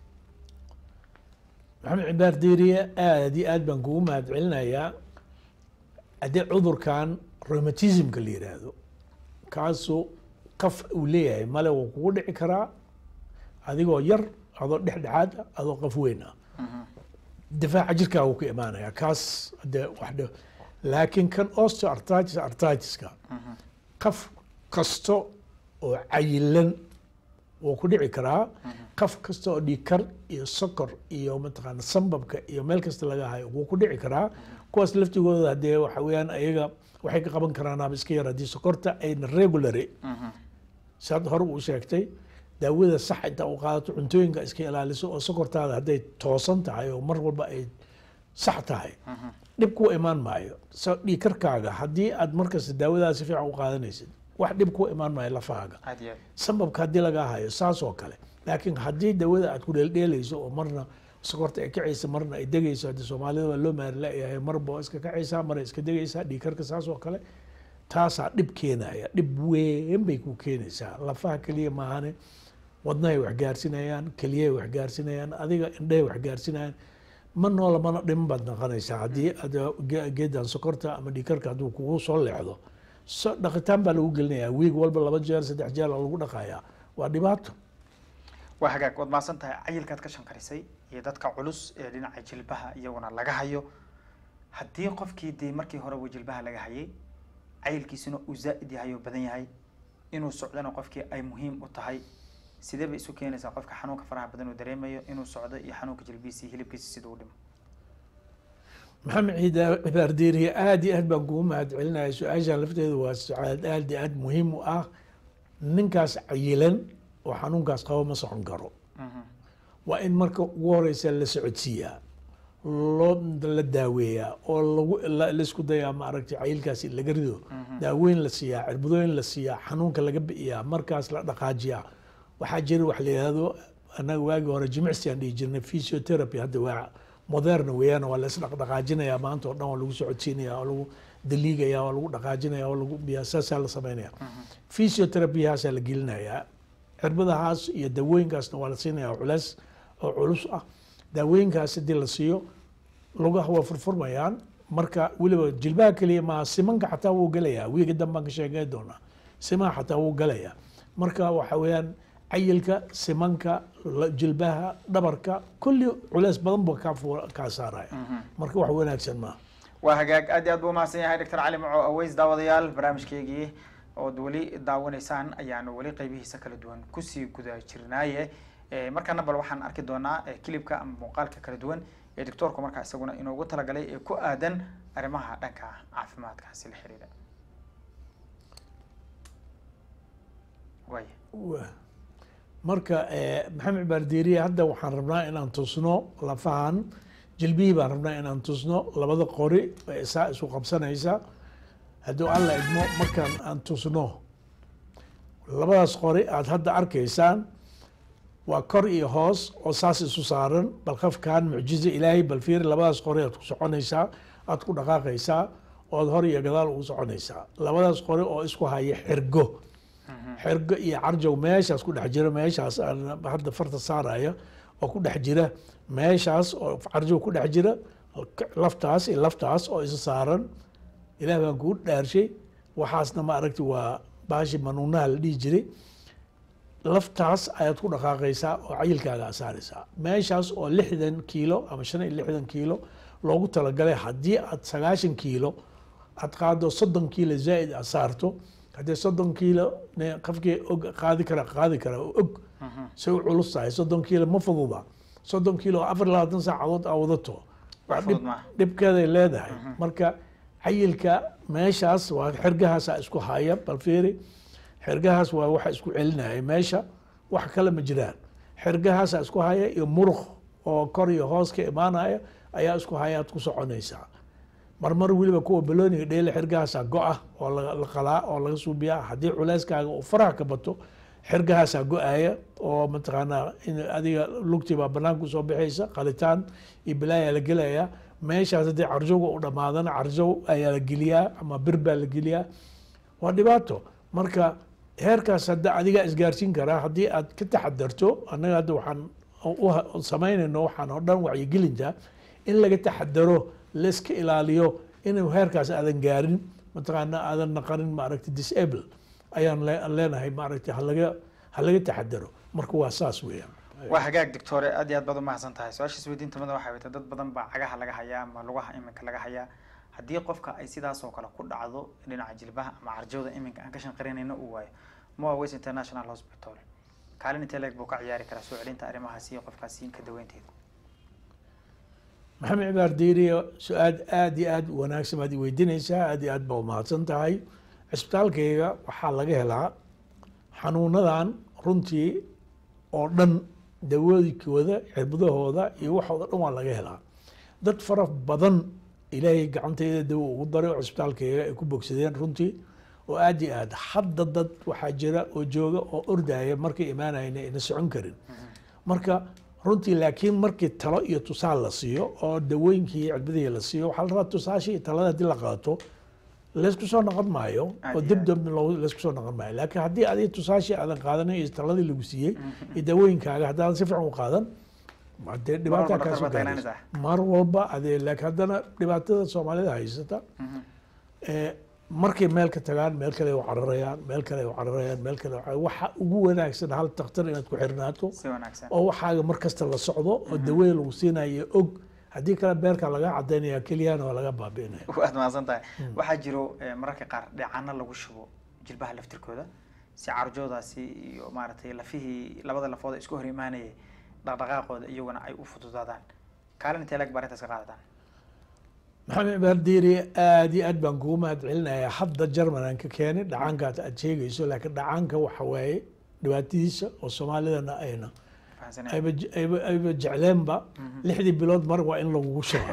maxamed cibaar diiriye aad iyo aad baan kugu mahad celinayaa haddii cudurkan rheumatismka la yiraahdo kaasuu qaf uu leeyahay male wuu kugu dhici karaa adigoo yar adoo dhexdhexaad ah adoo qaf weyn ah difaaca jirkaa wuu ka imaanaya kaas de wax dhe laakiin kan osteoarthritis arthritiska qaf kasto oo cayilan wuu ku dhici karaa qaf kasta oo dhiigkar iyo sokor iyo mataqaana sambabka iyo meel kasta laga hayo wuu ku dhici karaa kuwaas laftigooda hadee waxa weeyaan ayaga waxay ka qaban karaan ama iska yar haddii sokorta ayna regulary saad hore uu sheegtay daawada sax inta u qaadato cuntooyinka iska ilaaliso oo sokortaada hadday toosan tahay oo mar walba ay sax tahay dhib ku imaan maayo so dhiigkarkaaga haddii aad markasta daawadaas si fiican u qaadanaysid wax dhib ku imaan maayo lafahaaga aad iyo aad sambabka haddii lagaa hayo saas oo kale laakiin haddii dawada aad ku dheeldheelayso oo marna sokorta ay kacaysa marna ay degayso haddii soomaalida waa loo maarlayahay marba waa iska kacaysaa mar ay iska degaysaa dhiigkarka saas oo kale taasaa dhib keenaya dhib weyn bay ku keenaysaa lafaha keliya maahane wadnahay wax gaarsinayaan keliyahay wax gaarsinayaan adiga indhahay wax gaarsinayaan ma noola mana dhiman baad noqonaysaa haddii aad ge- geedan sokorta ama dhiigkarka hadduu kugu soo leexdo so dhaqitaan baa lagu gelinayaa wiig walba laba jeer saddex jeer lagu dhaqayaa waa dhibaato waa hagaag waad mahadsan tahay cayilkaad ka shanqarisay iyo dadka culus ee dhinaca jilbaha iyaguna laga hayo haddii qofkii dee markii horeba jilbaha laga hayay cayilkiisuna uu zaa'id yahay oo badan yahay inuu socdona qofkii ay muhiim u tahay sidee bay isu keenaysaa qofka xanuunka faraha badan uu dareemayo inuu socdo iyo xanuunka jilbihiisa iyo hilibkiisa siduu u dhimo maxamed ciida cibaar diiriye aad iyo aad baan kugu mahad celinaya su-aashan lafteeda waa sucaad aad iyo aad muhiim u ah ninkaas cayilan oo xanuunkaas qabo ma socon karo waa in marka ugu horeysa la socodsiiyaa loo la daaweeyaa oo lagu la- laisku dayaa maaragtay cayilkaasi laga rido daaweyn la siiyaa cirbadooyin la siiyaa xanuunka laga bi'iyaa markaas la dhaqaajiyaa waxaa jira wax la yidhahdo annaga waagii hore jimicsi aan dhihi jirnay physiotherapy hadda waa moderna weeyaan waa la isdhaqdhaqaajinayaa maanta oo dhan waa lagu socodsiinaya waa lagu daliigaya waa lagu dhaqaajinaya waa lagu biyaa saasaa la samaynaya physiotherapyhaasaa la gelinayaa cirbadahaas iyo daawooyinkaasna waa la siinayaa culeys oo culus ah daawooyinkaas haddii la siiyo lugaha waa furfurmayaan marka weliba jilbaha keliya maa simanka xataa wuu gelayaa wiiga dambaan ka sheegay doonaa simaha xataa wuu gelayaa marka waxa weeyaan cayilka simanka la- jilbaha dhabarka kulli culeys badan buu kaa fu- kaa saaraya marka wax wanaagsan maaha waa hagaag aad iyo aad buu umahadsan yahay doctor cali maco aweys daawadayaal barnaamijkeygii ood weli daawanaysaan ayaanu weli qeybihiisa kala duwan kusii guda jirnaaye Eh, markaana bal waxaan arki doonaa eh, kilibka ama muuqaalka kala duwan ee doctoorku markaa isaguna inoogu talagalay ee ku aadan arrimaha dhanka caafimaadkaasi la xiriira waay Wa- marka eh, maxamed baardiiriye hadda waxaan rabnaa inaan tusno lafahan jilbihii baan rabnaa inaan tusno labada qori ee saa isu qabsanaysa hadduu alla idmo markaan aan tusno labadaas qori aad hadda arkaysaan waa kor iyo hoos oo saas isu saaran bal qafkan mucjizo ilaahay bal fiiri labadaas qori aad ku soconaysaa aad ku dhaqaaqaysaa ood hor iyo gadaal ugu soconaysaa labadaas qori oo isku haya xirgo xergo iyo carjow meeshaas ku dhex jira meeshaas aan hadda farta saaraya oo ku dhex jira meeshaas oo carjow ku dhex jira laftaas iyo laftaas oo isa saaran ilaah baan kuu dhaarshay waxaasna ma aragti waa baashi manuunaha la dhihi jiray laftaas ayaad ku dhaqaaqaysaa oo cayilkaaga aad saaraysaa meeshaas oo lixdan kiilo ama shan iyo lixdan kiilo loogu talagalay haddii aad sagaashan kiilo aad qaado soddon kiilo zaa'id aad saarto haddii soddon kiilo ne qofkii og qaadi kara qaadi kara oo og say u culus tahay soddon kiilo ma fududa soddon kiilo oo afar iyo labaatan saacadood aa wadato waa Wax fudud dhib- maaha. dhibkeeday leedahay marka cayilka meeshaas waa xergahaasa isku haya bal fiiri xergahaas waa waxa isku celinaya meesha wax kale ma jiraan xergahaasa isku haya iyo muruq oo kor iyo hoos ka imaanaya ayaa isku haya aad ku soconaysaa marmar weliba kuwa balooniga dheele xergahaasaa go-a oo la la qalaa oo laga suubiyaa haddii culeyskaaga uu faraha ka bato xergahaasaa go-aya oo mataqaanaa in adiga lugtii baa banaanka usoo bixaysa qalitaan iyo bilaayaa la gelaya meeshaas haddii carjowga u dhamaadana carjow ayaa la geliyaa ama bir baa la geliyaa waa dhibaato marka heerkaas hadda adigaa isgaarsiin karaa haddii aad ka taxadarto annaga hadda waxaan u- u samaynayno waxaan oo dhan wacyigelinta in laga taxadaro layska ilaaliyo inuu heerkaas aadan gaarin mataqaana aadan naqanin maaragta disable ayaan le- leenahay maaragta halaga halaga taxadaro marka waa saas weeyaan waa hagaag doctore aad iyo aad baad umahadsan tahay su-aasha isweydiinta mada waxay wata dad badan baa cagaha laga hayaa ama lugaha iminka laga hayaa haddii qofka ay sidaas oo kale ku dhacdo dhinaca jilbaha ama carjowda iminka aan ka shanqarinayna uu waayo moa west international hospital kaalin intee leeg buu ka ciyaari karaa soo celinta arrimahaasi iyo qofkaasi ka daweynteeda maxamed cibaar diiriyo su-aal aad iyo aad u wanaagsan baad i weydiinaysaa aad iyo aad baa umahadsan tahay cisbitaalkayga waxaa laga helaa xanuunadan runtii oo dhan dawoodikooda cirbadahooda iyo waxooda dhan waa laga helaa dad fara badan ilaahay gacantayda dawo ugu daray oo cisbitaalkayga ay ku bogsadeen runtii oo aad iyo aad hadda dad waxaa jira oo jooga oo ordaya markay imaanayna ayna socon karin marka runtii laakiin markii talo iyo tusaal la siiyo oo dawooyinkii iyo cirbadihii la siiyo waxaa la rabaa tusaashii iyo talada haddii la qaato laysku soo noqon maayo Aad oo iyo dib aad. dambe loo- laysku soo noqon maayo laakiin haddii adiga tusaashii aadan qaadanin iyo taladii lagu siiyey iyo dawooyinkaaga haddaadan si fiican u qaadan dee dhibaataa walba kaasoo dhakhtar baad gaaraysa tagnaanaysaa. mar walba adee laakiin haddana dhibaatada soomaalida haysata ee, markay meel ka tagaan meel kale u cararayaan meel kale u cararayaan meel kale u cararayaan. waxa ugu wanaagsan hal takhtar inaad ku xirnaato si wanaagsan oo waxaaga mar kasta la socdo oo daweyn lagu siinayo og haddii kale beerka laga cadaynaya keliyana waa laga baabi'inaya waad mahadsan tahay waxaa jiro eh, mararka qaar dheecaano lagu shubo jilbaha laftirkooda si carjoodaasi iyo maaragtay lafihii labada lafood ee isku hor imaanayay dhaqdhaqaaqooda iyaguna ay u fududaadaan kaalin intee leeg baa arrintaas ka qaadataan maxamed cibaar diiri aad iyo aad baan kugu mahad celinayaa hadda jarman aan ka keenay dhacaankaas aad sheegayso laakiin dhacaanka waxa waaye dhibaatadiisa oo soomaalidana ayna fahansanaya ayba je- ayba ayba jecleenba lixdii bilood mar waa in lagugu shubaa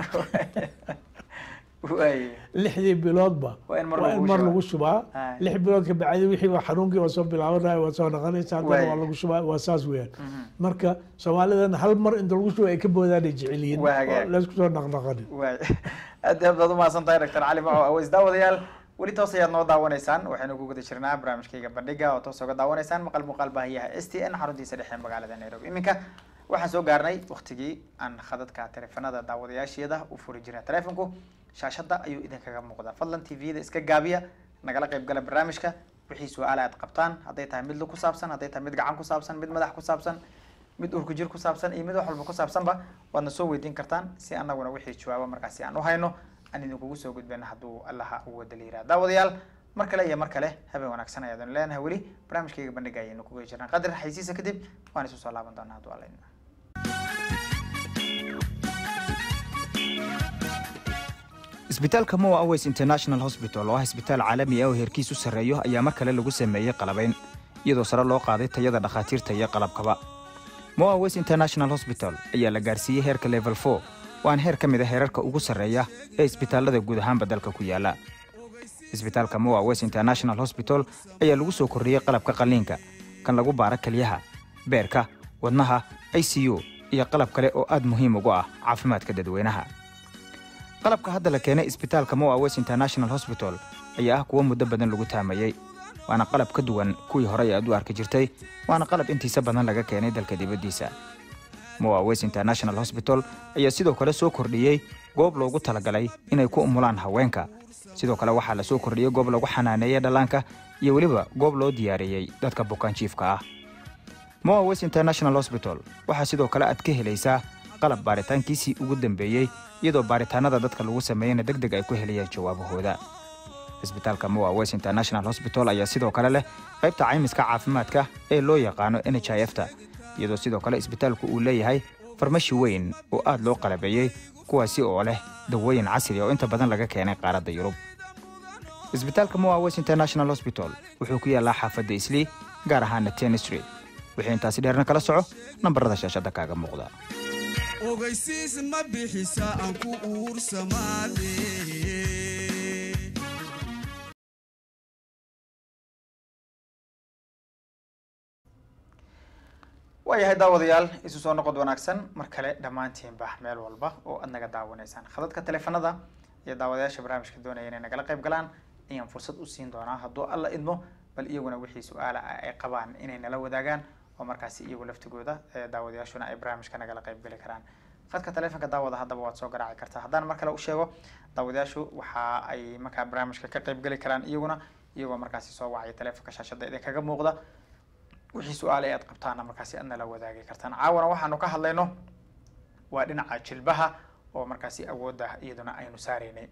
waaye lixdii biloodba Waa in mar waa in lagugu mar shubaa. lagu shubaa Aye. lix bilood ka bacdi wixii baa xanuunkii waa soo bilaabanaya waa soo noqonaysa haddana Waaye. waa lagu shubaa waa saas weeyaan marka soomaalidan hal mar inta lagu shuba ay ka boodaanay jecel yihiin Waa hagaag. oo laysku soo naqnaqanin waay aad iyo aad baad umahadsan tahay doctor cali maco aweys daawadayaal weli toos ayaad noo daawanaysaan waxaynu ku guda jirnaa barnaamijkayga bandhiga oo toos oga daawanaysaan maqal muuqaal baahiyaha s t n xaruntiisa dhexe ee magaalada nairobi iminka waxaan soo gaarnay waktigii aan khadadka taleefanada daawadayaasheeda u furi jirnay taleefonku shaashada ayuu idinkaga muuqdaa fadlan tvda iska gaabiya nagala qayb gala barnaamijka wixii su-aala aad qabtaan hadday tahay mid lug ku saabsan hadday tahay mid gacan ku saabsan mid madax ku saabsan mid urku jir ku saabsan iyo mid wax walba ku saabsanba waadna soo weydiin kartaan si anaguna wixii jawaabo markaasi aan u hayno aan idinkugu soo gudbina hadduu allaha u wada la yiraha daawadayaal mar kale iyo mar kale habeen wanaagsan ayaadanu leenahay weli barnaamijkayga bandhiga ayaynu kuga jirnaa qadar xaysiisa kadib waan isu soo laaban doonaa hadduu alla idmo isbitaalka moa aways international hospital oo ah isbitaal caalami ah oo heerkiisu sarreeyo ayaa mar kale lagu sameeyey qalabayn iyadoo sare loo qaaday tayada dhakhaatiirta iyo qalabkaba moa west international hosbital ayaa la gaarsiiyey heerka level for waana heer ka mid a heerarka ugu sarreeya ee isbitaallada guud ahaanba dalka ku yaala isbitaalka moa west international hosbital ayaa lagu soo kordhiyey qalabka qalliinka kan lagu baara keliyaha beerka wadnaha i c u iyo qalab kale oo aad muhiim ugu ah caafimaadka dadweynaha qalabka hadda la keenay isbitaalka moa west international hosbital ayaa ah kuwo muddo badan lagu taamayey waana qalab ka duwan kuwii horey aad u arki jirtay waana qalab intiisa badan laga keenay dalka dibaddiisa moa west international hosbital ayaa sidoo kale soo kordhiyey goob loogu talagalay inay ku umulaan haweenka sidoo kale waxaa la soo kordhiyey goob lagu xanaaneeyey dhallaanka iyo weliba goob loo diyaariyey dadka bukaanjiifka ah moa west international hosbital waxaa sidoo kale aad ka helaysaa qalab baaritaankiisii ugu dambeeyey iyadoo baaritaanada dadka lagu sameeyeyna deg deg ay ku helayaan jawaabahooda isbitaalka moa west international hosbital ayaa sidoo kale leh qaybta caymiska caafimaadka ee loo yaqaano n h i f ta iyadoo sidoo kale isbitaalku uu leeyahay farmashi weyn oo aad loo qalabeeyey kuwaasi oo leh dawooyin casri oo inta badan laga keenay qaaradda yurub isbitaalka moa west international hosbital wuxuu ku yaallaa xaafadda islii gaar ahaana ten street wixii intaasi dheerna kala soco nambarada shaashadda kaaga muuqda ogeysiis ma bixisa aan ku uursamaade waayahay daawadayaal isu soo noqod wanaagsan mar kale dhammaantiinba meel walba oo aad naga daawanaysaan khadadka taleefanada iyo daawadayaasha barnaamijka doonaya inay nagala qayb galaan ayaan fursad u siin doonaa hadduu alla idmo bal iyaguna wixii su-aala ah ay qabaan inay nala wadaagaan oo markaasi iyagu laftigooda ee daawadayaashuna ay barnaamijka nagala qayb geli karaan khadka taleefonka daawada haddaba waad soo garaaci kartaa haddaan mar kale u sheego daawadayaashu waxa ay markaa barnaamijka ka qayb geli karaan iyaguna iyagoo markaasi soo wacaya taleefonka shaashada idin kaga muuqda wixii su-aale aad qabtaana markaasi aad nala wadaagi kartaan caawana waxaanu ka hadlayno waa dhinaca jilbaha oo markaasi awoodda iyaduna aynu saaraynay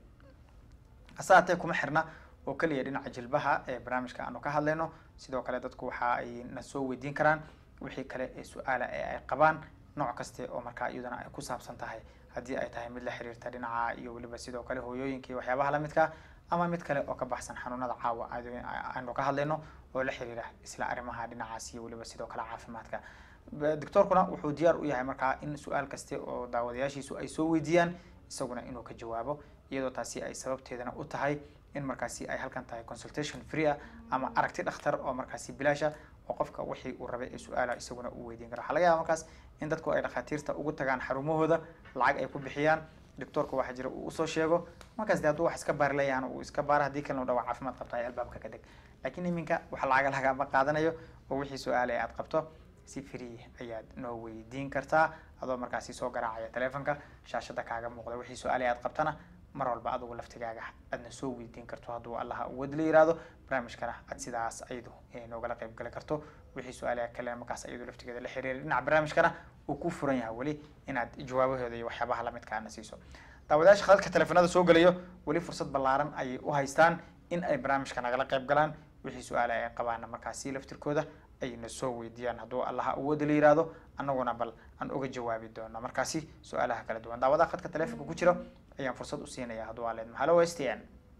hase haatee kuma xirna oo keliya dhinaca jilbaha ee barnaamijka aanu ka hadlayno sidoo kale dadku waxa ay na soo weydiin karaan wixii kale ee su-aala ee ay qabaan nooc kaste oo markaa iyaduna ay ku saabsan tahay haddii ay tahay mid la xiriirta dhinaca iyo weliba sidoo kale hooyooyinka iyo waxyaabaha lamidka ama mid kale oo ka baxsan xanuunada caawa aanu ka hadlayno oo la xiriira isla arrimaha dhinacaas iyo weliba sidoo kale caafimaadka doctoorkuna wuxuu diyaar u yahay markaa in su-aal kaste oo daawadayaashiisu ay soo weydiiyaan isaguna inuu ka jawaabo iyadoo taasi ay sababteedana u tahay in markaasi ay halkan tahay consultation free ah ama aragti dhakhtar oo markaasi bilaasha oo qofka wixii uu rabay ee su-aala isaguna uu weydiin karo waxaa laga yaaba markaas in dadku ay dhakhaatiirta ugu tagaan xarumahooda lacag ay ku bixiyaan doctoorka waxaa jira uu usoo sheego markaas de hadduu wax iska baari leeyahan uu iska baara haddii kalena u dhawa caafimaad qabta ay albaabka ka deg laakiin iminka waxa lacaga lagama qaadanayo oo wixii su-aale ee aad qabto si free ayaad noo weydiin kartaa adoo markaasi soo garaacaya taleefonka shaashada kaaga muuqda wixii su-aale aad qabtana mar walba adugu laftigaaga aadna soo weydiin karto hadduu allaha awood la yiraahdo barnaamijkana aad sidaas ayadu noogala qayb gali karto wixii su-aale kale markaas ayadu laftigeeda la xiriira dhinaca barnaamijkana uu ku furan yahay weli inaad jawaabahooda iyo waxyaabaha lamidka aadna siiso daawadayaasha khadadka taleefanada soo gelayo weli fursad ballaaran ayay u haystaan in ay barnaamijka nagala qayb galaan wixii su-aale ay qabaana markaasi laftirkooda ayna soo weydiiyaan hadduu allaha awooda la yiraahdo annaguna bal aan uga jawaabi doono markaasi su-aalaha kala duwan daawadaha khadka taleefonka ku jira ayaan fursad u siinaya hadduu aleedmo hallo s t n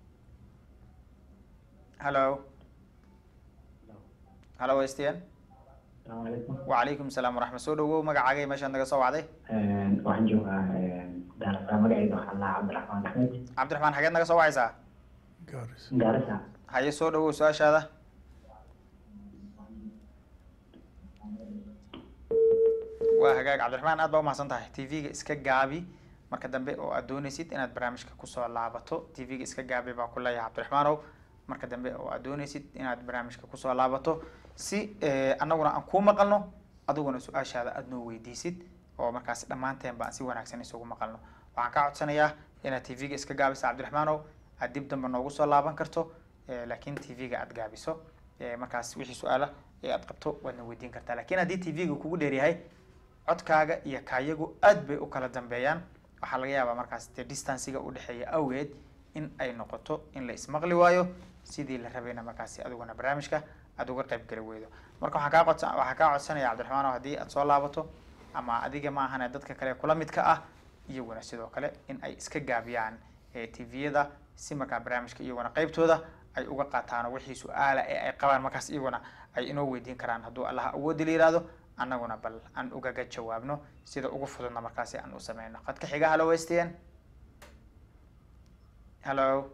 hallo hallo s t n wacalaykum salaam waraxmat soo dhawow magacaagay meeshaad naga soo wacday waxaan joogaa daarasa magacayda waxaa lahaa cabdiraxmaan axmed cabdiraxmaan xageed naga soo wacaysaa gaaris gaarisa haye soo dhawow su-aashaada waa hagaag cabdiraxmaan aad baa umahadsan tahay t v-ga iska gaabi marka dambe oo aad dooneysid inaad barnaamijka kusoo laabato t v-ga iska gaabi baa ku leeyahay cabdiraxmaanow marka dambe oo aad dooneysid inaad barnaamijka kusoo laabato si annaguna aan kuu maqalno adiguna su-aashaada aad noo weydiisid oo markaas dhammaanteen ba aan si wanaagsan isugu maqalno waxaan kaa codsanayaa inaad t v-ga iska gaabisa cabdiraxmaanow aad dib dambe noogu soo laaban karto laakiin t v-ga aad gaabiso markaas wixii su-aala ee aad qabto waadna weydiin kartaa lakin haddii t v-ga kugu dheeryahay codkaaga iyo kaayagu aad bay u kala dambeeyaan waxaa laga yaabaa markaas dee distanciga udhexeeya awgeed in ay noqoto in la ismaqli waayo sidii la rabayna markaasi adiguna barnaamijka aad uga qayb geli weydo marka waxaan kaa codsa waxaan kaa codsanaya cabdiraxmaan haddii aad soo laabato ama adiga ma ahane dadka kale kula midka ah iyaguna sidoo kale in ay iska gaabiyaan t v-yada si markaa barnaamijka iyaguna qeybtooda ay uga qaataan wixii su-aala ee ay qabaan markaas iyaguna ay inoo weydiin karaan hadduu allaha awoodi la yihahdo annaguna bal aan ugaga jawaabno sida ugu fududna markaasi aan u sameyno qadka xiga hallo westn hallo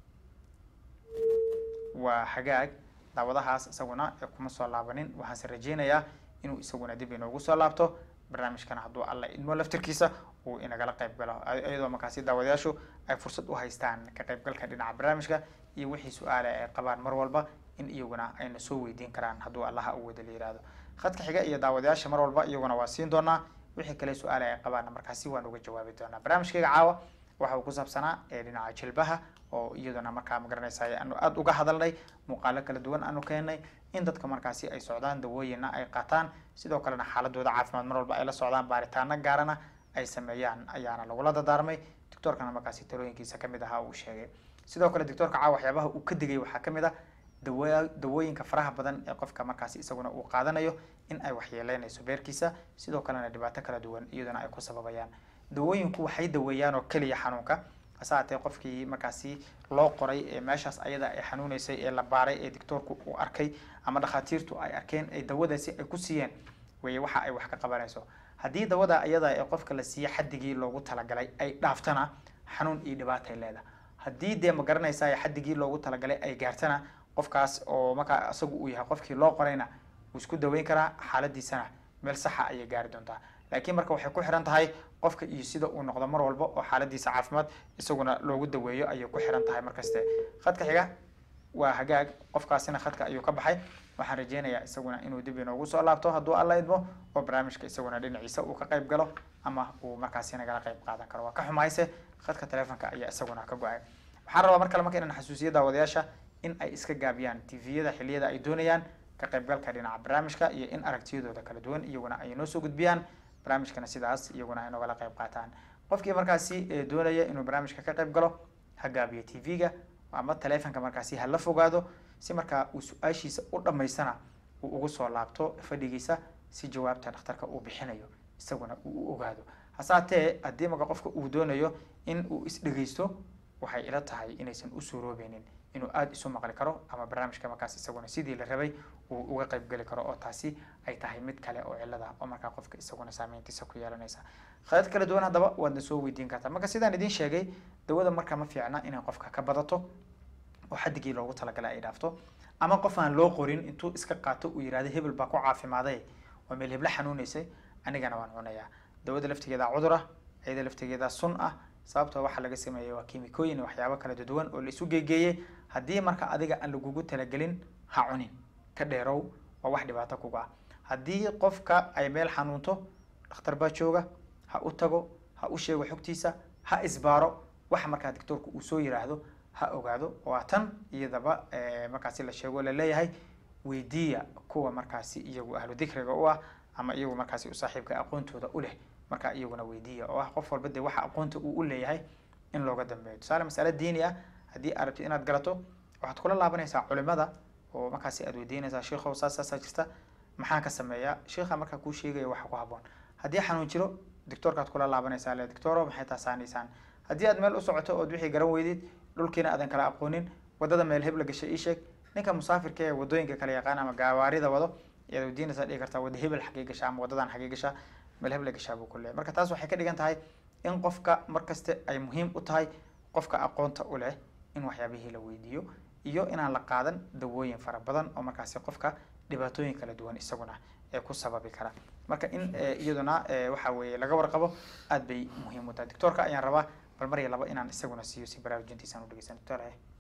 waa hagaag daawadahaas isaguna ee kuma soo laabanin waxaanse rajeynayaa inuu isaguna dib inoogu soo laabto barnaamijkana hadduu alla idmo laftirkiisa uu inagala qayb galo iyadoo markaasi daawadayaashu ay fursad u haystaan ka qaybgalka dhinaca barnaamijka iyo wixii su-aale ay qabaan mar walba in iyaguna ayna soo weydiin karaan hadduu allaha awooda la yihahdo khadka xiga iyo daawadayaasha mar walba iyaguna waa siin doonaa wixii kale su-aale ay qabaanna markaasi waan uga jawaabi doonaa barnaamijkayga caawa waxa uu ku saabsanaa ee dhinaca jilbaha oo iyaduna markaa magaranaysa aanu aada uga hadalnay muuqaalo kala duwan aanu keenay in dadka markaasi ay socdaan dawooyina ay qaataan sidoo kalena xaaladooda caafimaad mar walba ay la socdaan baaritaano gaarana ay sameeyaan ayaana lagula dadaarmay doctoorkana markaasi talooyinkiisa kamid ahaa uu sheegay sidoo kale doctoorka caawa waxyaabaha uu ka digay waxaa kamid ah dawa dawooyinka faraha badan ee qofka markaasi isaguna uu qaadanayo in ay waxyeeleynayso beerkiisa sidoo kalena dhibaato kala duwan iyaduna ay ku sababayaan dawooyinku waxay daweeyaan oo keliya xanuunka hase haatee qofkii markaasi loo qoray ee meeshaas ayada ay xanuuneysay ee la baaray ee doctoorku uu arkay ama dhakhaatiirtu ay arkeen ay dawadaasi ay ku siiyeen weye waxa ay wax ka qabanayso haddii dawada ayada ee qofka la siiye xadigii loogu talagalay ay dhaaftana xanuun iyo dhibaatay leedahay haddii dee ma garanaysa xadigii loogu talagalay ay gaartana qofkaas oo markaa isagu uu yahay qofkii loo qorayna wuu isku daweyn karaa xaaladiisana meel saxa ayay gaari doontaa laakiin marka waxay ku xiran tahay qofka iyo sida uu noqdo mar walba oo xaaladiisa caafimaad isaguna loogu daweeyo ayay ku xiran tahay markaste khadka xiga waa hagaag qofkaasina khadka ayuu ka baxay waxaan rajeynayaa isaguna inuu dib inoogu soo laabto hadduu alla idmo oo barnaamijka isaguna dhinaciisa uu ka qayb galo ama uu markaasi nagala qayb qaadan karo waa ka xumayse khadka telefonka ayaa isaguna ka go-ay waxaan rabaa mar kale marka inaan xasuusiyo daawadayaasha in ay iska gaabiyaan tviyada xiliyada ay doonayaan ka qaybgalka dhinaca barnaamijka iyo in aragtiyadooda kala duwan iyaguna ay noo soo gudbiyaan barnaamijkana sidaas iyaguna ay nogala qayb qaataan qofkii markaasi doonaya inuu barnaamijka ka qayb galo ha gaabiyo tv-ga ama taleefonka markaasi hala fogaado si markaa uu su-aashiisa u dhammaystana uu ugu soo laabto fadhigiisa si jawaabta dhakhtarka uu bixinayo isaguna uu u ogaado hasaatee haddii marka qofka uu doonayo in uu isdhegeysto waxay ila tahay inaysan u suuroobeynin inuu aada isu maqli karo ama barnaamijka markaas isaguna sidii la rabay uu uga qayb geli karo oo taasi ay tahay mid kale oo cilada oo markaa qofka isaguna saameyntiisa ku yeelanaysa khadad kala duwan haddaba waadna soo weydiin kartaa marka sidaan idiin sheegay dawada marka ma fiicna inay qofka ka badato oo xadigii loogu talagalay ay dhaafto ama qof aan loo qorin intuu iska qaato uu yihahdo hebel baa ku caafimaaday oo meel hebla xanuuneysay anigana waan cunayaa dawada laftigeeda cudur ah iyada laftigeeda sun ah sababtoo waxaa laga sameeyey waa kiimikooyin waxyaabo kala duwan oo la isu geegeeyey haddii marka adiga aan lagugu talagelin ha cunin ka dheerow waa wax dhibaato kuga ah haddii qofka ay meel xanuunto dhakhtar baa jooga ha u tago ha u sheego xogtiisa ha isbaaro waxa markaa doctoorku uu soo yiraahdo ha ogaado waa tan iyadaba markaasi la sheego laleeyahay weydiiya kuwa markaasi iyagu ahlu dikriga u ah ama iyagu markaasi u saaxiibka aqoontooda u leh markaa iyaguna weydiiya oo ah qof walba dee waxa aqoonta uu u leeyahay in looga dambeeyo tusaale masale diini ah haddii aad rabtid inaad galato waxaad kula laabanaysaa culimada oo markaasi aad weydiinaysaa sheikhow saas saasaa jirta maxaan ka sameeyaa sheikha markaa kuu sheegaya waxa ku haboon haddii xanuun jiro doctoorkaad kula laabanaysaa le doctoro maxay taasaanaysaan haddii aad meel u socoto ood wixii garan weydid dhulkiina aadan kala aqoonin wadada meel hebla gashay ii sheeg ninka musaafirka ee wadooyinka kala yaqaan ama gaawaarida wado ayaad weydiinaysaa dhihi kartaa wada hebel xagee gashaa ama wadadan xagee gashaa meel hebla gashaa buu ku leeyahy marka taas waxay ka dhigan tahay in qofka markaste ay muhiim u tahay qofka aqoonta u leh in waxyaabihii la weydiiyo iyo inaan la qaadan dawooyin fara badan oo markaasi qofka dhibaatooyin kala duwan isaguna ee ku sababi kara marka in iyaduna waxa weeye laga warqabo aad bay muhiim u tahay doctoorka ayaan rabaa bal mar iyo laba inaan isaguna siiyo si baraarujintiisaan u dhegeysan doctor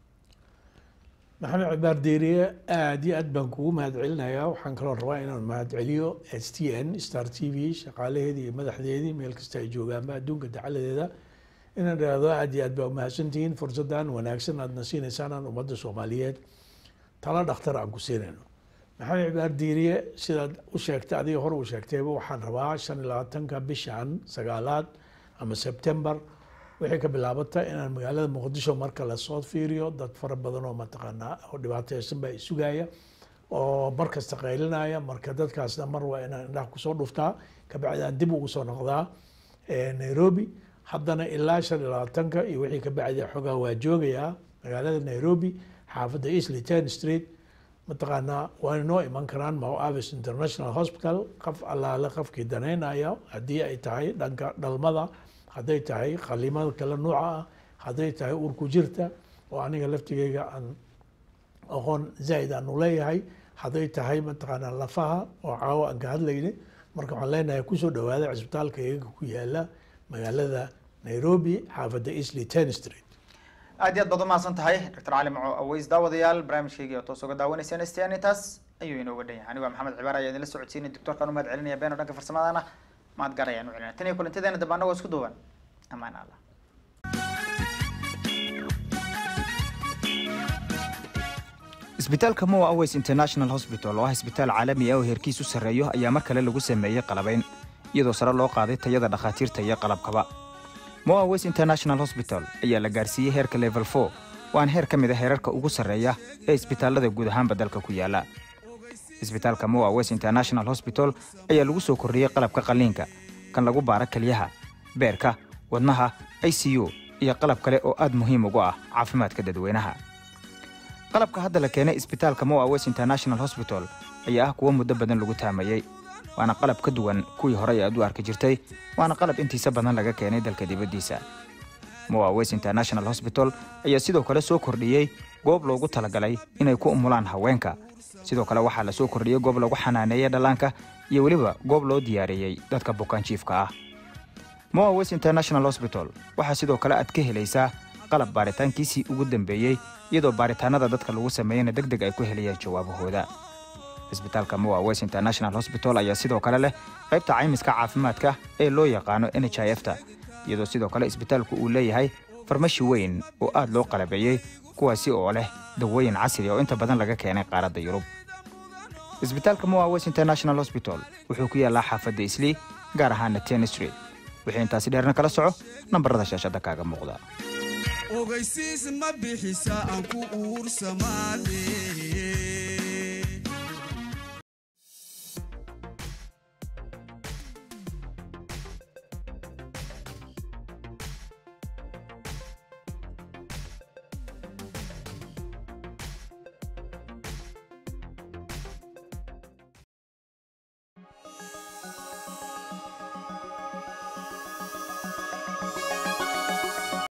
maxamed cibaar deeriye aada iyo aad baan kugu mahadcelinayaa waxaan kaloo rabaa inaan mahadceliyo s t n star t v shaqaalaheedii iyo madaxdeedii meel kasta ay joogaanba adduunka dacaladeeda inaan idhaahdo aada iyo aad baa umahadsantihiin fursaddan wanaagsan aadna siinaysaan aan ummadda soomaaliyeed tala dhakhtar aan ku siinayno maxamed cibaar diiriye sidaad u sheegtay adiga hore u sheegtayba waxaan rabaa shan iyo labaatanka bishan sagaalaad ama sebtembar waxay ka bilaabata inaan magaalada muqdisho marka lasoo fiiriyo dad fara badan oo mataqaanaa oo dhibaateysan baa isugaya oo mar kasta qaylinaya marka dadkaasna mar waa inaan indhaha kusoo dhuftaa kabacdi aan dib ugu soo noqdaa nairobi haddana ilaa shan iyo labaatanka iyo wixii kabacdi xogaa waa joogayaa magaalada nairobi xaafadda eastly ten street mataqaanaa waa inoo iman karaan mau avis international hospital qof allaale qofkii danaynaya haddii ay tahay dhanka dhalmada hadday tahay qalimada kale nuuca ah hadday tahay urku jirta oo aniga laftigeyga aan aqoon zaaid aanu leeyahay hadday tahay mataqaanaa lafaha oo caawo aan ka hadlayna marka waxaan leenahay kusoo dhawaada cisbitaalka iyaga ku yaala magaalada nairobi xaafadda eastly ten street aad iyo aad baad umahadsan tahay doctor cali maco aweys daawadayaal barnaamijkeygii oo toos uga daawanayseen stn intaas ayuu inooga dhan yahay anigo maxamed cibaar ayaa idinla socodsiinay doctorkaan umahad celinaya beeno dhanka farsamadana mahad gaar ayaan u celinaya tan iyo kulantadeena dambe annagoo isku duuban amaan allah isbitaalka moa aways international hospital oo ah isbitaal caalami ah oo heerkiisu sarreeyo ayaa mar kale lagu sameeyey qalabayn iyadoo sare loo qaaday tayada dhakhaatiirta iyo qalabkaba moa aways international hospital ayaa la gaarsiiyey heerka level four waana heer ka mid a heerarka ugu sarreeya ee isbitaallada guud ahaanba dalka ku yaala isbitaalka moa aways international hospital ayaa lagu soo kordhiyey qalabka qalliinka kan lagu baara kelyaha beerka wadnaha i c u iyo qalab kale oo aad muhiim ugu ah caafimaadka dadweynaha qalabka hadda la keenay isbitaalka moa west international hospital ayaa ah kuwo muddo badan lagu taamayey waana qalab ka duwan kuwii horey aad u arki jirtay waana qalab intiisa badan laga keenay dalka dibaddiisa moa west international hospital ayaa sidoo kale soo kordhiyey goob loogu talagalay inay ku umulaan haweenka sidoo kale waxaa la soo kordhiyey goob lagu xanaaneeyey dhallaanka iyo weliba goob loo diyaariyey dadka bukaanjiifka ah moa west international hospital waxaa sidoo kale aad ka helaysaa qalab baaritaankiisii ugu dambeeyey iyadoo baaritaanada dadka lagu sameeyeyna deg deg ay ku helayaan jawaabahooda isbitaalka moa west international hospital ayaa sidoo kale leh qaybta caymiska caafimaadka ee loo yaqaano n h i f ta iyadoo sidoo kale isbitaalku uu leeyahay farmashi weyn oo aad loo qalabeeyey kuwaasi oo leh dawooyin casri oo inta badan laga keenay qaaradda yurub isbitaalka moa west international hospital wuxuu ku yaallaa xaafadda islii gaar ahaana ten street wixii intaasi dheerna kala soco nambarada shaashadda kaaga muuqda ogeysiis ma bixisa aan ku uursamaade